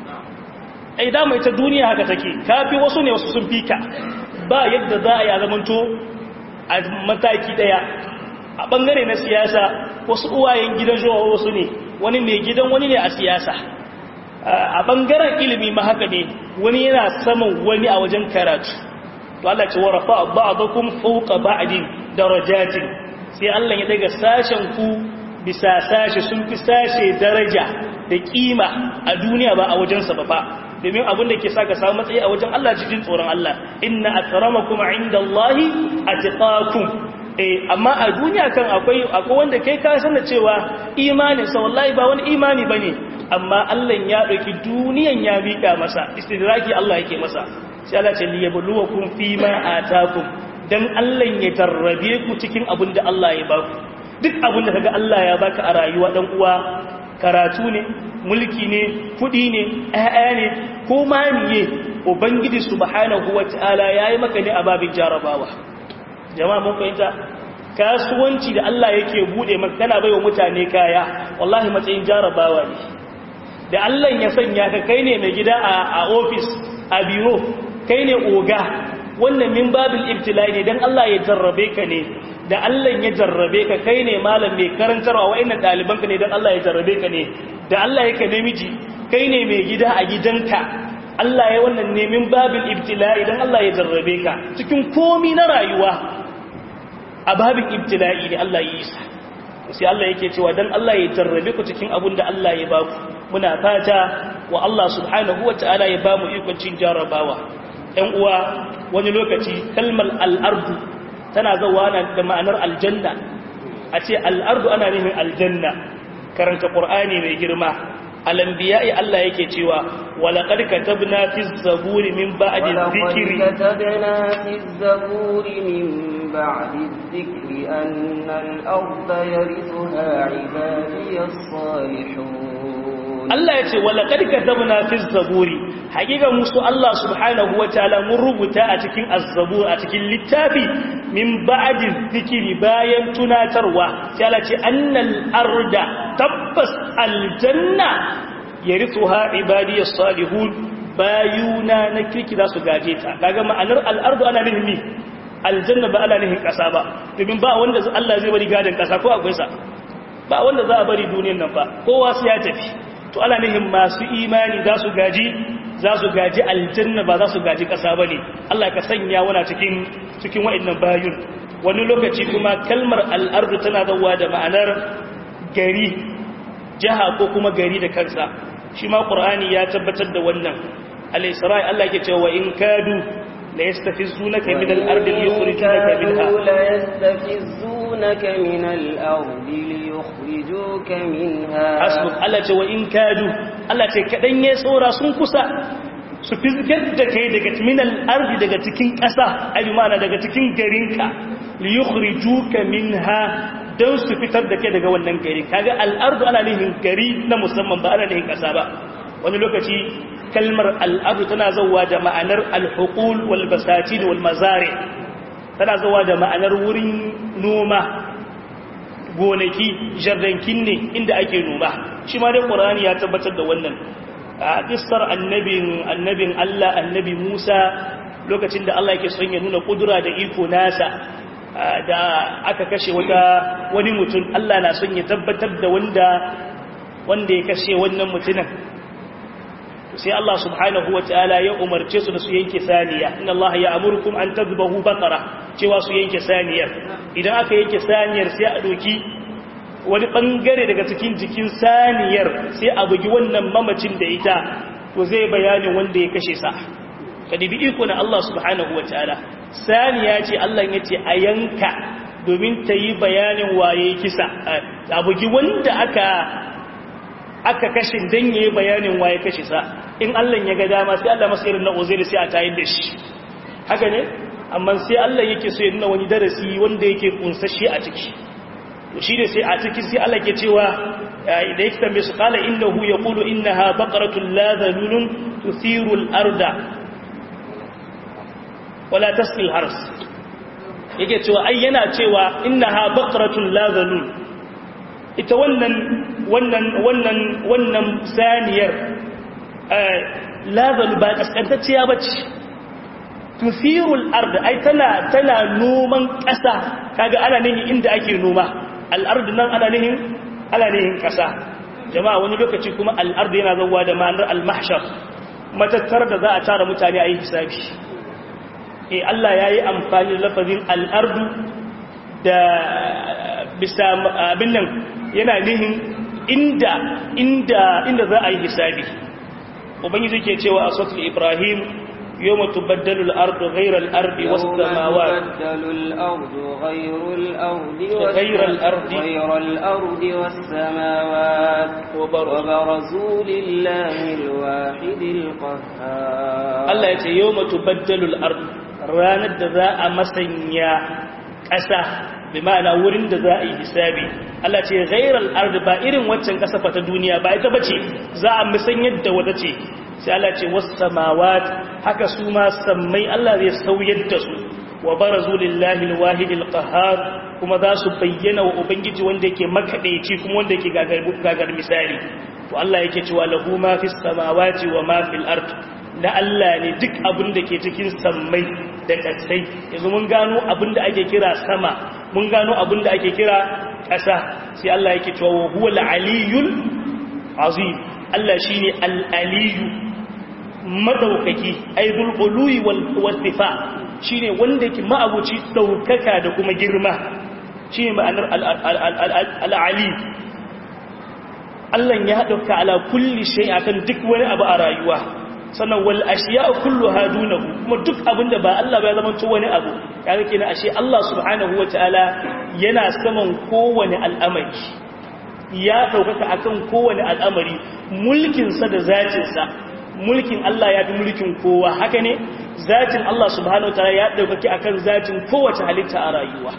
ai dama ita duniya haka take kafi wasu ne wasu sun fika ba yadda za a yi zamanto a mataki daya a bangare na siyasa wasu uwayen gidan zuwa wasu ne wani mai gidan wani ne a siyasa a bangaren ilimi ma haka ne wani yana saman wani a wajen karatu to Allah ce wa rafa ba'dakum fawqa ba'din darajatin sai Allah ya daga sashen ku bisa sashe sun fi sashe daraja da kima a duniya ba a wajensa ba fa domin abin da ke sa ka samu matsayi a wajen Allah cikin tsoron Allah inna akramakum indallahi atqakum eh amma a duniya kan akwai akwai wanda kai ka san da cewa imanin sa wallahi ba wani imani bane amma Allah ya dauki duniyan ya mika masa istidraki Allah yake masa sai Allah ce liyabluwakum fima atakum dan Allah ya tarrabe ku cikin abin da Allah ya baku duk abin da kaga Allah ya baka a rayuwa dan uwa karatu ne mulki ne kudi ne ƴaƴa ne ko ma miye ubangiji subhanahu wataala yayi maka ne a babin jarabawa jama'a mun fahimta kasuwanci da Allah yake bude maka kana baiwa mutane kaya wallahi matsayin jarabawa ne da Allah ya sanya ka kai ne mai gida a office a biro kai ne oga wannan min babil ibtila'i ne dan Allah ya jarrabe ka ne da Allah ya jarrabe ka kai ne malam mai karantarwa wa'annan ɗalibanka ne don Allah ya jarrabe ka ne da Allah ya ka namiji kai ne mai gida a gidanka Allah ya wannan nemin babin ibtila'i don Allah ya jarrabe ka cikin komi na rayuwa a babin ibtila'i ne Allah ya yi sa sai Allah yake cewa don Allah ya jarrabe ku cikin abin da Allah ya baku muna fata wa Allah subhanahu wa ta'ala ya ba mu ikon cin jarrabawa ‘yan uwa wani lokaci kalmar al'ardu tana zawa da ma'anar aljanna a ce al'ardu ana nufin aljanna karanta ƙur'ani mai girma alambiya'i Allah yake cewa walaƙar katabna fi zaburi min ba'adin zikiri katabna fi zaburi min ba'adin zikiri annal arda yarithuha ibadiyas salihun Allah ya ce walaƙar katabna fi zaburi hakika musu Allah subhanahu wa ta'ala mun rubuta a cikin azzabur a cikin littafi min ba'din zikiri bayan tunatarwa sai Allah ce annal arda tabbas aljanna yarithuha ibadiyas salihun bayuna na kirki za su gaje ta kaga ma'anar al'ardu ana nufin mi aljanna ba ana nufin kasa ba domin ba wanda Allah zai bari gadin kasa ko akwai sa ba wanda za a bari duniyar nan ba kowa sai ya tafi to ana nufin masu imani za su gaji za su gaji aljanna ba za su gaji ƙasa ba ne Allah ka sanya wana cikin cikin wa'annan bayun wani lokaci kuma kalmar al'ardu tana zauwa da ma'anar gari jiha ko kuma gari da kansa shi ma ƙur'ani ya tabbatar da wannan al-isra'i Allah ke cewa in kadu la yastafizunaka min al-ardi liyukhrijunaka minha la yastafizunaka min al-ardi liyukhrijuka minha hasbuk Allah ce wa in kadu Allah ce kadan ya tsora sun kusa su fizgar da kai daga min al-ardi daga cikin ƙasa ai ma'ana daga cikin garinka liyukhrijuka minha don su fitar da kai daga wannan gari kaga al'ardu ana nihin gari na musamman ba ana nihin ƙasa ba wani lokaci kalmar al'ardu tana zauwa da ma'anar alhukul wal basatin wal mazari tana zauwa da ma'anar wurin noma gonaki jardankin ne inda ake noma shi ma dai ƙorani ya tabbatar da wannan a ƙistar annabin annabin Allah annabi Musa lokacin da Allah yake son ya nuna kudura da iko nasa da aka kashe wata wani mutum Allah na son ya tabbatar da wanda wanda ya kashe wannan mutumin sai Allah subhanahu wataala ya umarce su da su yanke saniya inna Allah ya amurkum an tadbahu baqara cewa su yanke saniyar idan aka yanke saniyar sai a doki wani bangare daga cikin jikin saniyar sai a bugi wannan mamacin da ita to zai bayanin wanda ya kashe sa kadibi iko na Allah subhanahu wataala saniya ce Allah ya ce a yanka domin ta yi bayanin waye kisa a bugi wanda aka aka kashe dan yayi bayanin waye kashe sa in Allah ya ga dama sai Allah masa irin na uzairi sai a tayin da shi haka ne amma sai Allah yake so ya nuna wani darasi wanda yake kunsashe a ciki to shi ne sai a ciki sai Allah ke cewa idan yake tambaye su qala innahu yaqulu innaha baqaratun la dhalulun tuthiru al-arda wala tasqi al-hars yake cewa ai yana cewa innaha baqaratun la dhalul ita wannan wannan wannan wannan saniyar lazalu ba kaskantacciya ba ce tufirul arda ai tana tana noman ƙasa kaga ana nihin inda ake noma al'ardu nan ana nihin ana nihin ƙasa jama'a wani lokaci kuma al'ardu yana zauwa da ma'anar al-mahshar matattar da za a tara mutane a yi hisabi eh Allah ya yi amfani da lafazin al'ardu da bisa abin nan yana nihin inda inda inda za a yi hisabi ubangiji ke cewa a sautin ibrahim yau mutu baddalul ardu ghairar ardi wasu samawa غير الأرض غير الأرض والسماوات وبرزوا لله الواحد القهار الله يتي يوم تبدل الأرض راند ذا مسنيا ƙasa bi ma'ana wurin da za a yi hisabi Allah ce ghairal ard ba irin waccan kasafa ta duniya ba ita bace za a musan yadda wata ce sai Allah ce was samawat haka su ma sammai Allah zai sauyar da su wa barazu lillahi alwahid alqahhar kuma za su bayyana wa ubangiji wanda yake makadaici kuma wanda yake gagar misali to Allah yake cewa lahu ma fis samawati wa ma fil ard na Allah ne duk abin da ke cikin sammai da ƙasai yanzu mun gano abin da ake kira sama mun gano abin da ake kira ƙasa sai Allah yake cewa wa huwa al-aliyul azim Allah shine al-aliyu madaukaki aidul ului wal wasifa shine wanda yake ma'abuci daukaka da kuma girma shine ma'anar al-ali Allah ya dauka ala kulli shay akan duk wani abu a rayuwa sannan wal ashiya kulluha dunahu kuma duk abinda ba Allah ba ya zama wani abu kaga kenan ashe Allah subhanahu wataala yana saman kowane al'amari ya daukaka akan kowane al'amari mulkin sa da zatin sa mulkin Allah ya fi mulkin kowa haka ne zatin Allah subhanahu wataala ya daukaki akan zatin kowace halitta a rayuwa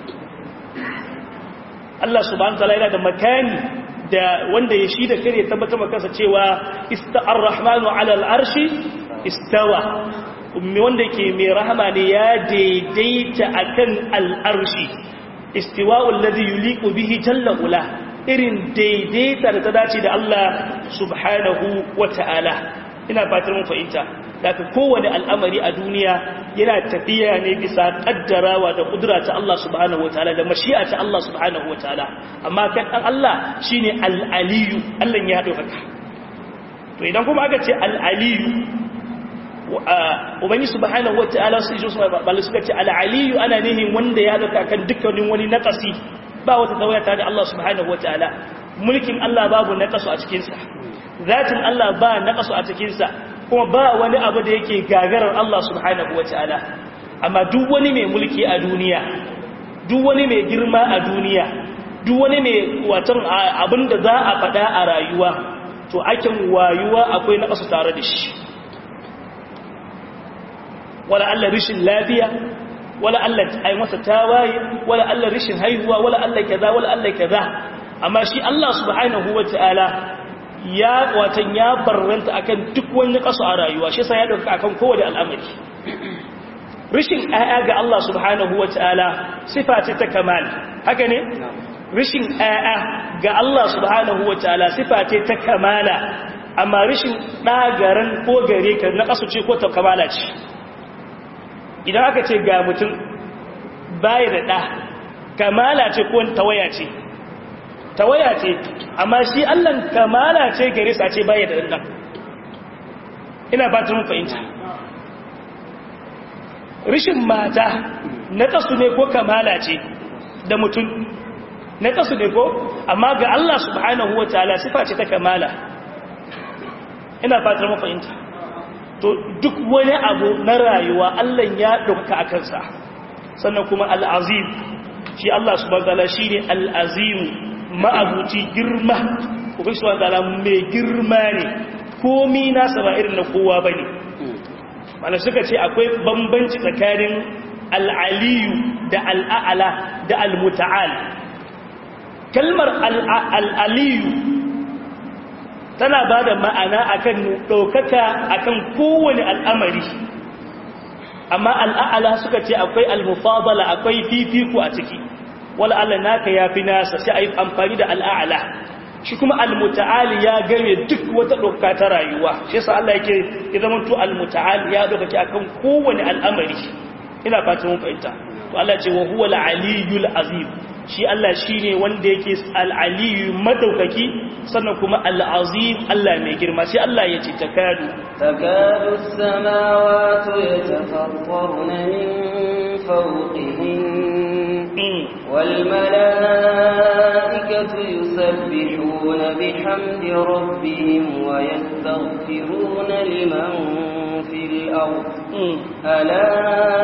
Allah subhanahu wataala yana da makani da wanda ya shi da kare tabbatar maka cewa ista'ar rahmanu ala al'arshi istawa wanda ke mai rahama ne ya daidaita akan al'arshi istiwa'ul ladhi yuliqu bihi jalla ula irin daidaita da ta dace da Allah subhanahu wata'ala ina fatar mun fahimta daga kowane al'amari a duniya yana tafiya ne bisa kaddarawa da kudura ta Allah subhanahu wataala da mashi'a ta Allah subhanahu wataala amma kan dan Allah shine al-aliyu Allah ya dauka to idan kuma aka ce al-aliyu ubangi subhanahu wataala su ji su balle suka ce al-aliyu ana nihin wanda ya dauka kan dukkanin wani naqasi ba wata tawaya ta da Allah subhanahu wataala mulkin Allah babu naqasu a cikin sa zatin Allah ba naqasu a cikin sa kuma ba wani abu da yake gagarar Allah subhanahu wa ta'ala amma duk wani mai mulki a duniya duk wani mai girma a duniya duk wani mai watan abin da za a faɗa a rayuwa to akin wayuwa akwai na ƙasu tare da shi wala Allah rishin lafiya wala Allah ai masa tawaye wala Allah rishin haihuwa wala Allah kaza wala Allah kaza amma shi Allah subhanahu wataala ya watan ya barranta akan duk wani kaso a rayuwa shi yasa ya dauka akan kowace al'amari rishin ayya ga Allah subhanahu wataala sifa ce ta kamal haka ne rishin ayya ga Allah subhanahu wataala sifa ce ta kamala amma rishin ɗagaran ko gare ka na ƙasu ce ko ta kamala ce idan aka ce ga mutum baya da ɗa kamala ce ko tawaya ce tawaya ce amma shi allan kamala ce gare sa ce baya da ɗan ina ba ta mun fahimta rishin mata na ƙasu ne ko kamala ce da mutum na ƙasu ne ko amma ga Allah subhanahu wa ta'ala sifa ce ta kamala ina fatar mafahimta to duk wani abu na rayuwa Allah ya ɗauka a kansa sannan kuma al'azim shi Allah su bagala shi ne al'azimu ma'abuci girma kuma su bagala mai girma ne komi nasa ba irin na kowa ba ne mana suka ce akwai bambanci tsakanin al'aliyu da al'a'ala da al-muta'al kalmar al'aliyu tana ba da ma'ana akan ɗaukaka akan kowane al'amari amma al'a'ala suka ce akwai al-mufadala akwai fifiko a ciki wala Allah naka ya fi nasa sai a yi amfani da al'a'ala shi kuma al-muta'ali ya game duk wata ɗauka ta rayuwa shi yasa Allah yake ya zama to al-muta'ali ya ɗaukaki akan kowane al'amari ina fatan mun fahimta to Allah ce wa huwa al-aliyyul azim shi Allah shi ne wanda yake al'aliyu madaukaki sannan kuma al'azim Allah mai girma sai Allah ya ce takadu takadu samawatu ya tafattar na min fauƙihin والملائكة يسبحون بحمد ربهم ويستغفرون لمن في الأرض ألا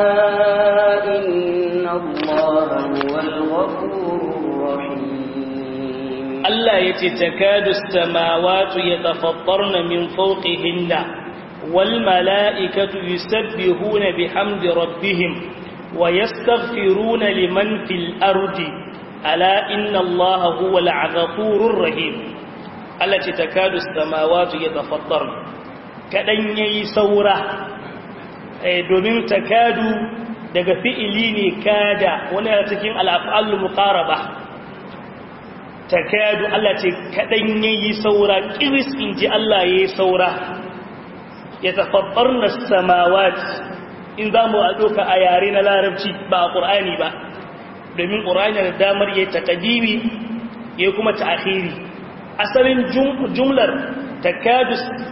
إن الله هو الغفور الرحيم الله يتتكاد السماوات يتفطرن من فوقهن والملائكة يسبحون بحمد ربهم ويستغفرون لمن في الأرض ألا إن الله هو الغفور الرحيم التي تكاد السماوات يتفطرن كدن يسورة domin takadu daga fi'ili ne kada wani a cikin al'af'al muqaraba takadu Allah ce kadan yayi saura kiris inji Allah yayi saura ya tafabbarna samawat in zamu a doka a yare na larabci ba a qur'ani ba domin qur'ani da damar yayi taqdimi yayi kuma ta'khiri asalin jumlar takadu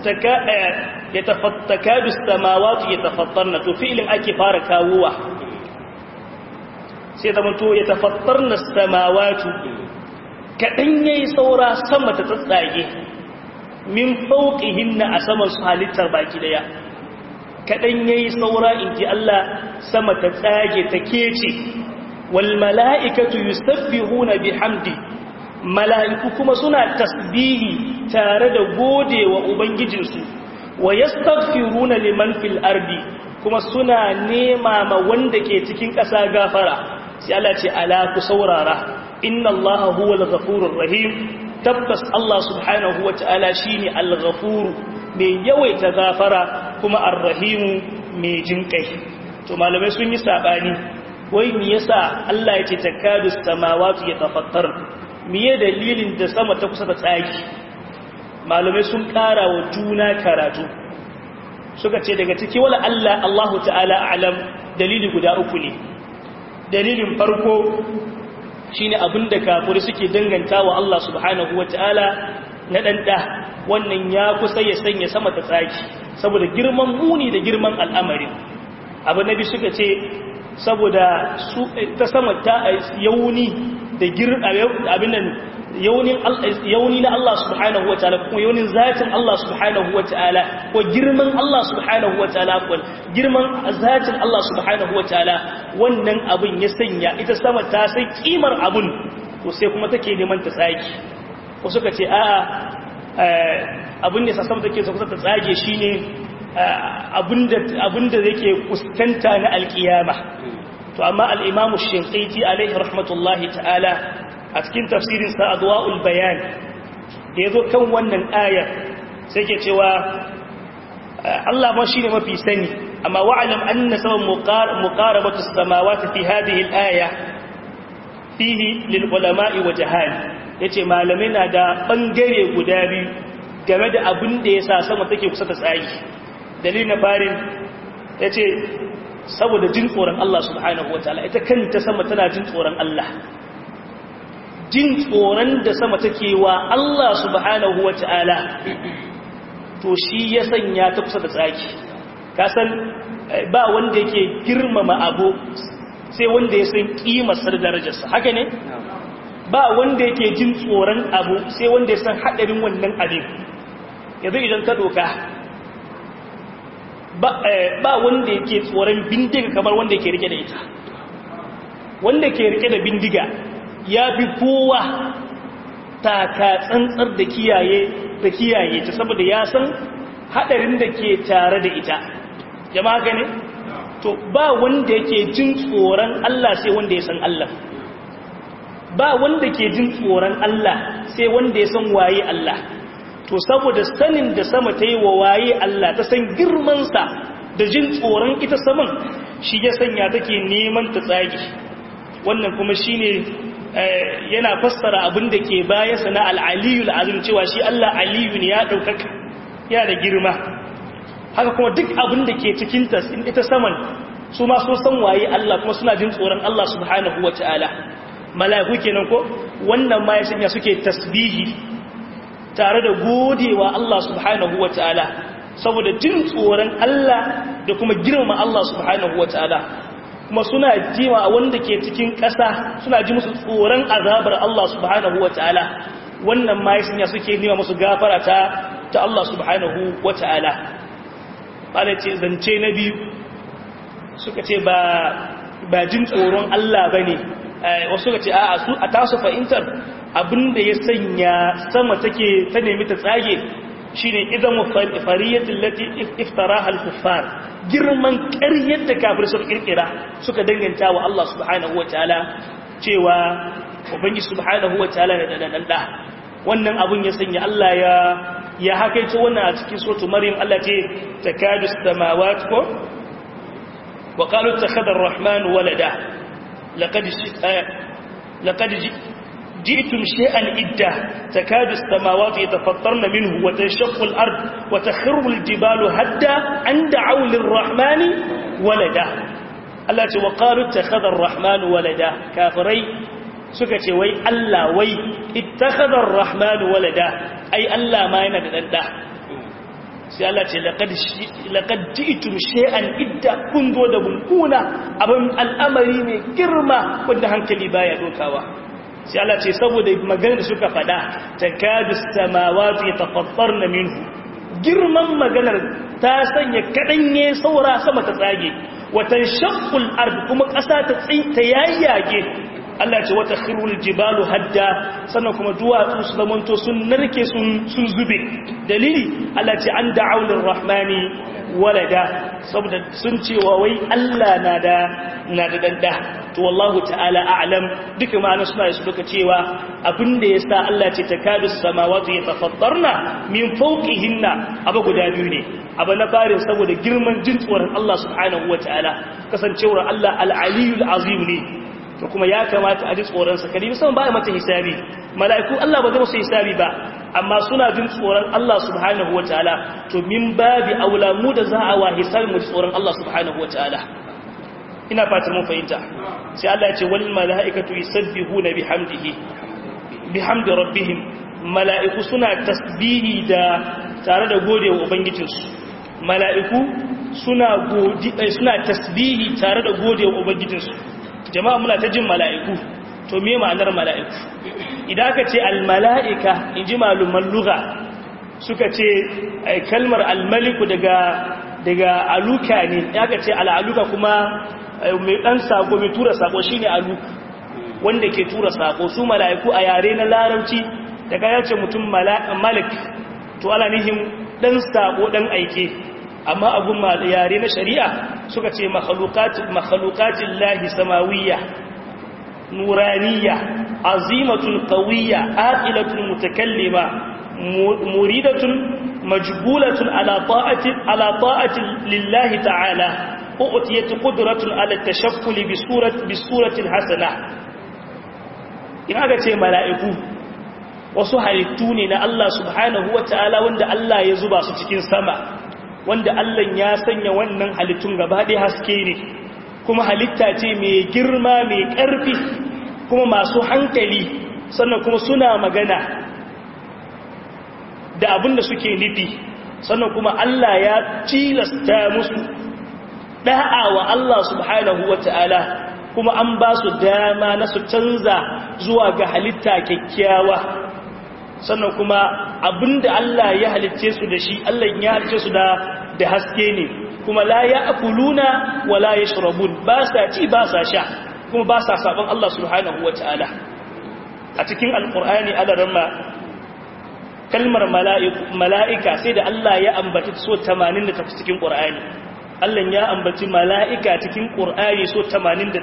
takadu samawati yatafattarna to fi'lin ake fara kawowa sai da mutu yatafattarna samawati kadan yayi saura sama ta tsatsage min fawqihinna a saman su halittar baki daya kadan yayi saura inji Allah sama ta tsage ta kece wal mala'ikatu yusabbihuna bihamdi mala'iku kuma suna tasbihi tare da gode wa ubangijinsu wa yastaghfiruna liman fil ardi kuma suna nema ma wanda ke cikin ƙasa gafara sai Allah ce ala ku saurara inna Allah huwal ghafurur rahim tabbas Allah subhanahu wata'ala shine al-ghafur mai yawaita gafara kuma ar-rahim mai jinkai to malamai sun yi sabani wai me yasa Allah ya ce takadu samawati yatafattar miye dalilin da sama ta kusa da tsaki malamai sun ƙara wa juna karatu suka ce daga ciki wala Allah Allahu ta'ala alam dalili guda uku ne dalilin farko shine abinda kafiri suke danganta wa Allah subhanahu wata'ala na ɗanɗa wannan ya kusa ya sanya sama ta tsaki saboda girman muni da girman al'amarin abu nabi suka ce saboda su ta sama ta yauni da abin nan yauni na Allah subhanahu wa ta'ala kuma yaunin zatin Allah subhanahu wa ta'ala ko girman Allah subhanahu wa ta'ala ko girman zatin Allah subhanahu wa ta'ala wannan abin ya sanya ita sama ta sai kimar abun to sai kuma take neman ta tsage ko suka ce a'a abin da sama take so ta tsage shine abinda abinda yake kuskanta na alkiyama to amma al-imam ash-shinqiti alayhi rahmatullahi ta'ala a cikin tafsirin sa adwa'ul bayan da yazo kan wannan ayar sai ke cewa Allah ma shine mafi sani amma wa'lam anna sabab muqarabatu as-samawati fi hadhihi al-aya fihi lil ulama'i wa jahal yace malamai na da bangare guda biyu game da abin da yasa sama take kusa ta tsagi dalilin na farin yace saboda jin tsoron Allah subhanahu wataala ita kanta sama tana jin tsoron Allah jin tsoron da sama take wa Allah subhanahu wataala to shi ya sanya ta kusa da tsaki kasan ba wanda yake girmama abu sai wanda ya san kimarsa da darajarsa haka ne ba wanda yake jin tsoron abu sai wanda ya san hadarin wannan abin yanzu idan ka doka ba wanda yake tsoron bindiga kamar wanda yake rike da ita wanda ke rike da bindiga ya fi kowa taka tsantsar da kiyaye da kiyaye ta saboda ya san hadarin da ke tare da ita jama'a gane to ba wanda yake jin tsoron Allah sai wanda ya san Allah ba wanda ke jin tsoron Allah sai wanda ya san waye Allah to saboda sanin da sama ta yi wa waye Allah ta san girmansa da jin tsoron ita saman shi ya sanya take neman ta tsagi wannan kuma shine yana fassara abin da ke baya sana al'aliyul azim cewa shi Allah aliyu ne ya ɗaukaka ya da girma haka kuma duk abin da ke cikinta ita saman su ma so san waye Allah kuma suna jin tsoron Allah subhanahu wa ta'ala mala'iku kenan ko wannan ma ya sanya suke tasbihi tare da godewa Allah subhanahu wa ta'ala saboda jin tsoron Allah da kuma girma Allah subhanahu wa ta'ala kuma suna jima wanda ke cikin ƙasa suna ji musu tsoron azabar Allah subhanahu wa ta'ala wannan ma ya suke nima musu gafara ta ta Allah subhanahu wa ta'ala bala ce zance na biyu suka ce ba ba jin tsoron Allah ba ne wasu suka ce a su a tasu fahimtar abinda ya sanya sama take ta nemi ta tsage shine idan fariyatul lati iftaraha al-kuffar girman ƙaryar da kafir suka kirkira suka danganta wa Allah subhanahu wataala cewa ubangi subhanahu wataala da dan da wannan abun ya sanya Allah ya ya hakaito wannan a cikin suratul maryam Allah ce takadu samawati ko wa qalu takhadha ar-rahman walada laqad laqad جئتم شيئا إدا تكاد السماوات يتفطرن منه وتنشق الأرض وتخر الجبال هدا أن دعوا للرحمن ولدا التي وقالوا اتخذ الرحمن ولدا كافري سكتي وي ألا وي اتخذ الرحمن ولدا أي ألا ما يندد sai Allah ce laqad ji'tum shay'an idda kun zo da bunkuna abin al'amari mai girma wanda hankali baya dokawa sai Allah ce saboda maganar da suka fada takadu samawati tafattarna minhu girman maganar ta sanya kadanye saura sama ta tsage watan shaqqul ard kuma ƙasa ta tsinta yayyage Allah ce wata khirul jibalu hadda sannan kuma duwatsu su zamanto sun narke sun sun zube dalili Allah ce an da'awlir rahmani walada saboda sun cewa wai Allah na da na da danda to wallahu ta'ala a'lam duka ma'ana suna su duka cewa abinda yasa Allah ce takadu samawati yatafattarna min fawqihinna abu guda biyu ne abu na farin saboda girman jin tsoron Allah subhanahu wataala kasancewar Allah al-aliyul azim ne to kuma ya kamata a ji tsoron sa kadi musamman ba mata hisabi mala'iku Allah ba zai musu hisabi ba amma suna jin tsoron Allah subhanahu wataala to min babi aula mu da za a wa hisabi mu ji tsoron Allah subhanahu wataala ina fatan mun fahimta sai Allah ya ce wal mala'ikatu yusabbihuna bihamdihi bihamdi rabbihim mala'iku suna tasbihi da tare da godewa ubangijinsu mala'iku suna godi suna tasbihi tare da godewa ubangijinsu jama'a muna ta jin mala'iku to me ma'anar mala'iku idan aka ce al mala'ika inji maluman lugha suka ce kalmar al maliku daga daga aluka ne aka ce al aluka kuma mai ɗan sako mai tura sako shi ne alu wanda ke tura sako su mala'iku a yare na larabci daga ya ce mutum malik to ala nihin ɗan sako ɗan aike amma abun yare na shari'a suka ce makhluqatin lahi samawiyya nuraniya azimatun qawiyya aqilatun mutakallima muridatun majbulatun ala ta'ati ala ta'ati lillahi ta'ala u'tiyat qudratun ala tashakkul bi surati bi surati hasana in aka ce mala'iku wasu halittu ne na Allah subhanahu wata'ala wanda Allah ya zuba su cikin sama wanda Allah ya sanya wannan halittun gaba ɗaya haske ne kuma halitta ce mai girma mai ƙarfi kuma masu hankali sannan kuma suna magana da abin da suke nufi sannan kuma Allah ya tilasta musu da'a wa Allah subhanahu wa ta'ala kuma an ba su dama na su canza zuwa ga halitta kyakkyawa sannan kuma abinda Allah ya halicce su da shi Allah ya halicce su da da haske ne kuma la ya akuluna wa la yashrabun ba sa ci ba sa sha kuma ba sa sabon Allah subhanahu wa ta'ala a cikin alqur'ani alaramma kalmar mala'ika sai da Allah ya ambaci so 88 cikin qur'ani Allah ya ambaci mala'ika cikin qur'ani so 88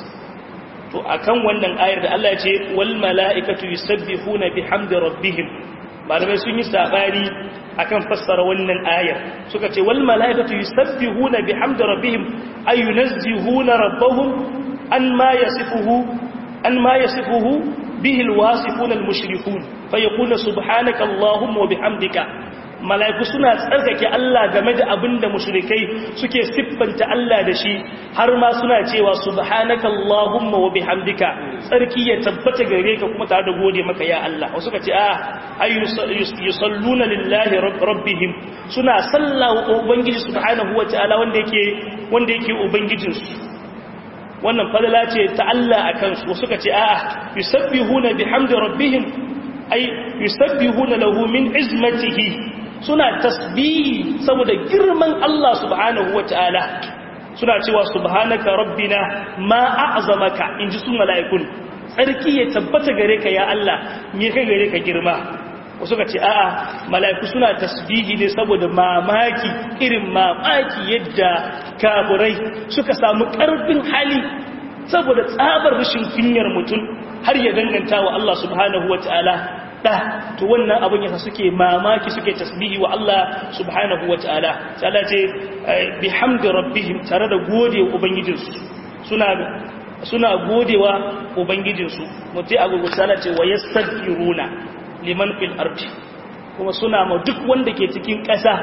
to akan wannan ayar da Allah ya ce wal mala'ikatu yusabbihuna bihamdi rabbihim malamai sun yi sabani akan fassara wannan ayar suka ce wal mala'ikatu yusabbihuna bihamdi rabbihim ay yunazzihuna rabbahum an ma yasifuhu an ma yasifuhu bihi alwasifuna almushrikun fayaqulu subhanaka allahumma wa bihamdika mala'iku suna tsarkake Allah game da abinda mushrikai suke siffanta Allah da shi har ma suna cewa subhanaka allahumma wa bihamdika tsarki ya tabbata gare ka kuma tare da gode maka ya Allah wasu ka ce ah ay yusalluna lillahi rabbihim suna sallawa ubangiji subhanahu wa ta'ala wanda yake wanda yake ubangijin su wannan falala ce ta Allah akan su wasu ka ce ah yusabbihuna bihamdi rabbihim ay yusabbihuna lahu min izmatihi suna tasbihi saboda girman Allah subhanahu wata'ala suna cewa subhanaka rabbina ma a'zamaka inji su mala'ikun tsarki ya tabbata gare ka ya Allah me kai gare ka girma wasu ka ce a'a mala'iku suna tasbihi ne saboda mamaki irin mamaki yadda kaburai suka samu karfin hali saboda tsabar rashin kunyar mutum har ya danganta wa Allah subhanahu wata'ala da to wannan abin yasa suke mamaki suke tasbihi wa Allah subhanahu wataala sai Allah ce bihamdi rabbihim tare da gode ubangijinsu suna suna godewa ubangijinsu mutai a gugu sai ce wa yastaghfiruna liman fil ardi kuma suna ma duk wanda ke cikin ƙasa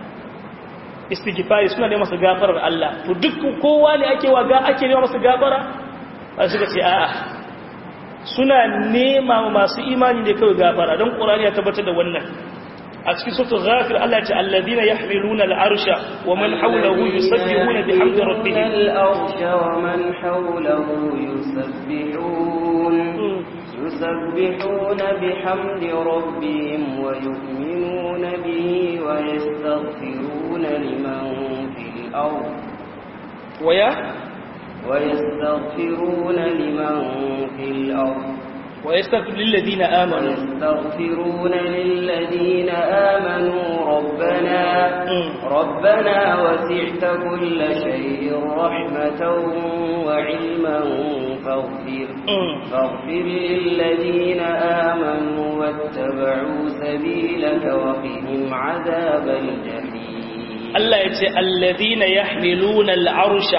istighfari suna neman masa gafarar Allah to duk kowa ne ake wa ga ake neman masa gafara sai suka ce a'a suna nema masu imani ne kawai gafara don ƙorani ya tabbatar da wannan a cikin sautu ghafir Allah ce alladina yahmiluna al'arsha wa man hawlahu yusabbihuna bihamdi rabbihim al'arsha wa man hawlahu yusabbihun yusabbihuna bihamdi rabbihim wa yu'minuna bihi wa yastaghfiruna liman fil ard wa ya ويستغفرون لمن في الأرض ويستغفر للذين آمنوا ويستغفرون للذين آمنوا ربنا ربنا وسعت كل شيء رحمة وعلما فاغفر فاغفر للذين آمنوا واتبعوا سبيلك وقهم عذاب الجحيم الله يتي الذين يحملون العرش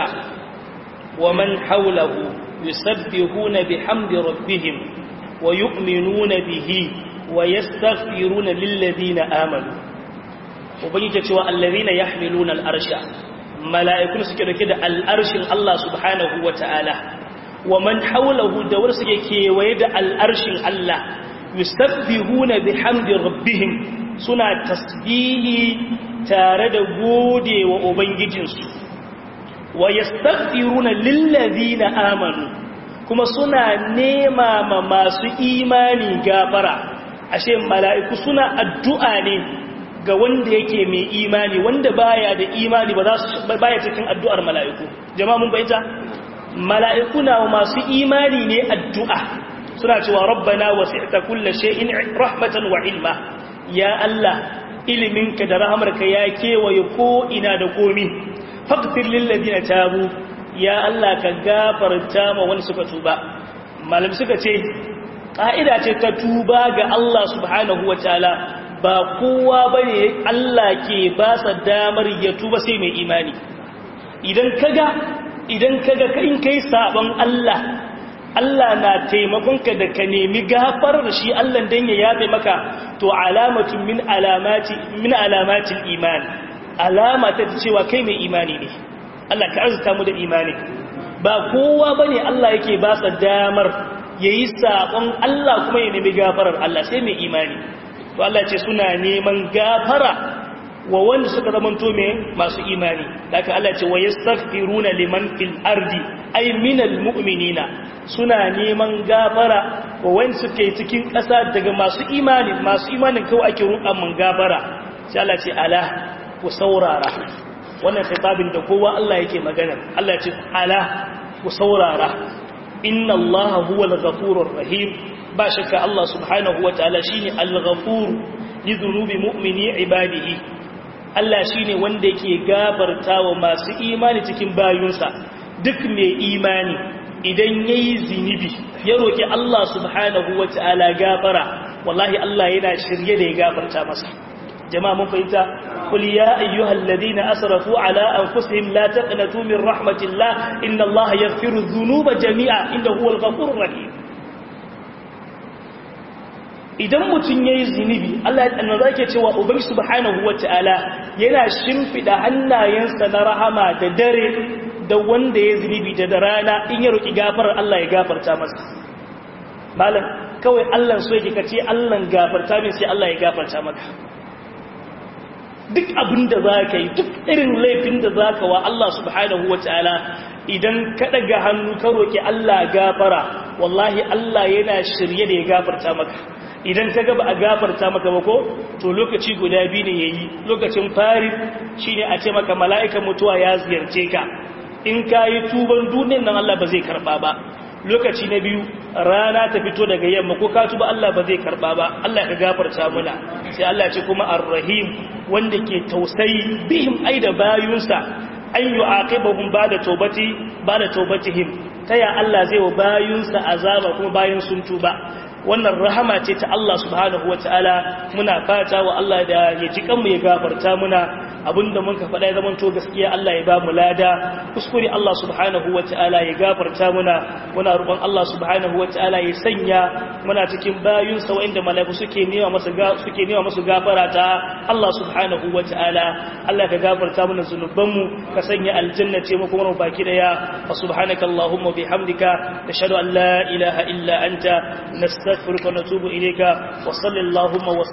ومن حوله يسبحون بحمد ربهم ويؤمنون به ويستغفرون للذين آمنوا وبنيت cewa alladhina yahmiluna al'arsha mala'ikun suke dauke da al'arshin Allah subhanahu wata'ala wa man hawlahu da wanda suke kewaye da al'arshin Allah yusabbihuna bihamdi rabbihim suna tasbihi tare da gode wa ubangijinsu wa yastaghfiruna lillazina amanu kuma suna nema ma masu imani gafara ashe mala'iku suna addu'a ne ga wanda yake mai imani wanda baya da imani ba za su baya cikin addu'ar mala'iku jama'a mun bayyana mala'iku na masu imani ne addu'a suna cewa rabbana wasi'ta kulli shay'in rahmatan wa ilma ya Allah iliminka da rahamarka ya kewaye ko ina da komi faghfir lil ladina tabu ya Allah ka gafarta ma wani suka tuba malam suka ce ka'ida ce ta tuba ga Allah subhanahu wataala ba kowa bane Allah ke ba sa damar ya tuba sai mai imani idan kaga idan kaga in kai sabon Allah Allah na taimakonka da ka nemi gafarar shi Allah dan ya yafe maka to alamatun min alamati min alamatil iman alama ta cewa kai mai imani ne Allah ka arzuta mu da imani ba kowa bane Allah yake ba sa damar yayi sabon Allah kuma ya nemi gafarar Allah sai mai imani to Allah ce suna neman gafara wa wanda suka zamanto me masu imani daga Allah ce wa yastaghfiruna liman fil ardi ay minal mu'minina suna neman gafara wa wanda suke cikin ƙasa daga masu imani masu imanin kawai ake roƙa mun gafara sai Allah ce ala ku saurara wannan khitabin da kowa Allah yake magana Allah ce ala ku saurara inna Allah huwal ghafurur rahim ba shakka Allah subhanahu wataala shine al-ghafur li dhunubi mu'mini ibadihi Allah shi ne wanda ke gafarta wa masu imani cikin bayunsa duk mai imani idan ya yi zinibi ya roƙi Allah subhanahu wa ta'ala gafara wallahi Allah yana shirye da ya gafarta masa jama'a mun fahimta kul ya ayyuhal ladina asrafu ala anfusihim la taqnatu min rahmatillah inna Allah yaghfiru dhunuba jami'a inda huwal ghafurur rahim idan mutum ya yi zunubi Allah ya tsanna zake cewa ubangi subhanahu wata'ala yana shimfida hannayensa na rahama da dare da wanda ya zunubi da rana in ya roki gafarar Allah ya gafarta masa malam kawai Allah so yake kace Allah gafarta min sai Allah ya gafarta maka duk abin da zaka yi duk irin laifin da zaka wa Allah subhanahu wata'ala idan ka daga hannu ka roki Allah gafara wallahi Allah yana shirye da ya gafarta maka idan ka gaba a gafarta maka ba ko to lokaci guda biyu ne yayi lokacin fari shine a ce maka mala'ikan mutuwa ya ziyarce ka in kayi tuban duniyar nan Allah ba zai karba ba lokaci na biyu rana ta fito daga yamma ko ka tuba Allah ba zai karba ba Allah ka gafarta muna sai Allah ce kuma ar-rahim wanda ke tausayi bihim ai da bayunsa an yu'aqibahum ba'da tawbati ba'da tawbatihim taya Allah zai wa bayunsa azaba kuma bayan sun tuba wannan rahama ce ta Allah subhanahu wa ta'ala muna fata wa Allah da ya ji kanmu ya gafarta muna abinda mun ka faɗa ya zama to gaskiya Allah ya ba mu lada kuskure Allah subhanahu wa ta'ala ya gafarta muna muna roƙon Allah subhanahu wa ta'ala ya sanya muna cikin bayun sa wanda malaiku suke nema masa suke nema musu gafara ta Allah subhanahu wa ta'ala Allah ka gafarta mana zunubanmu ka sanya aljanna ce mu kuma baki daya wa subhanaka allahumma bihamdika nashhadu an la ilaha illa anta نستغفرك ونتوب إليك وصل اللهم وسلم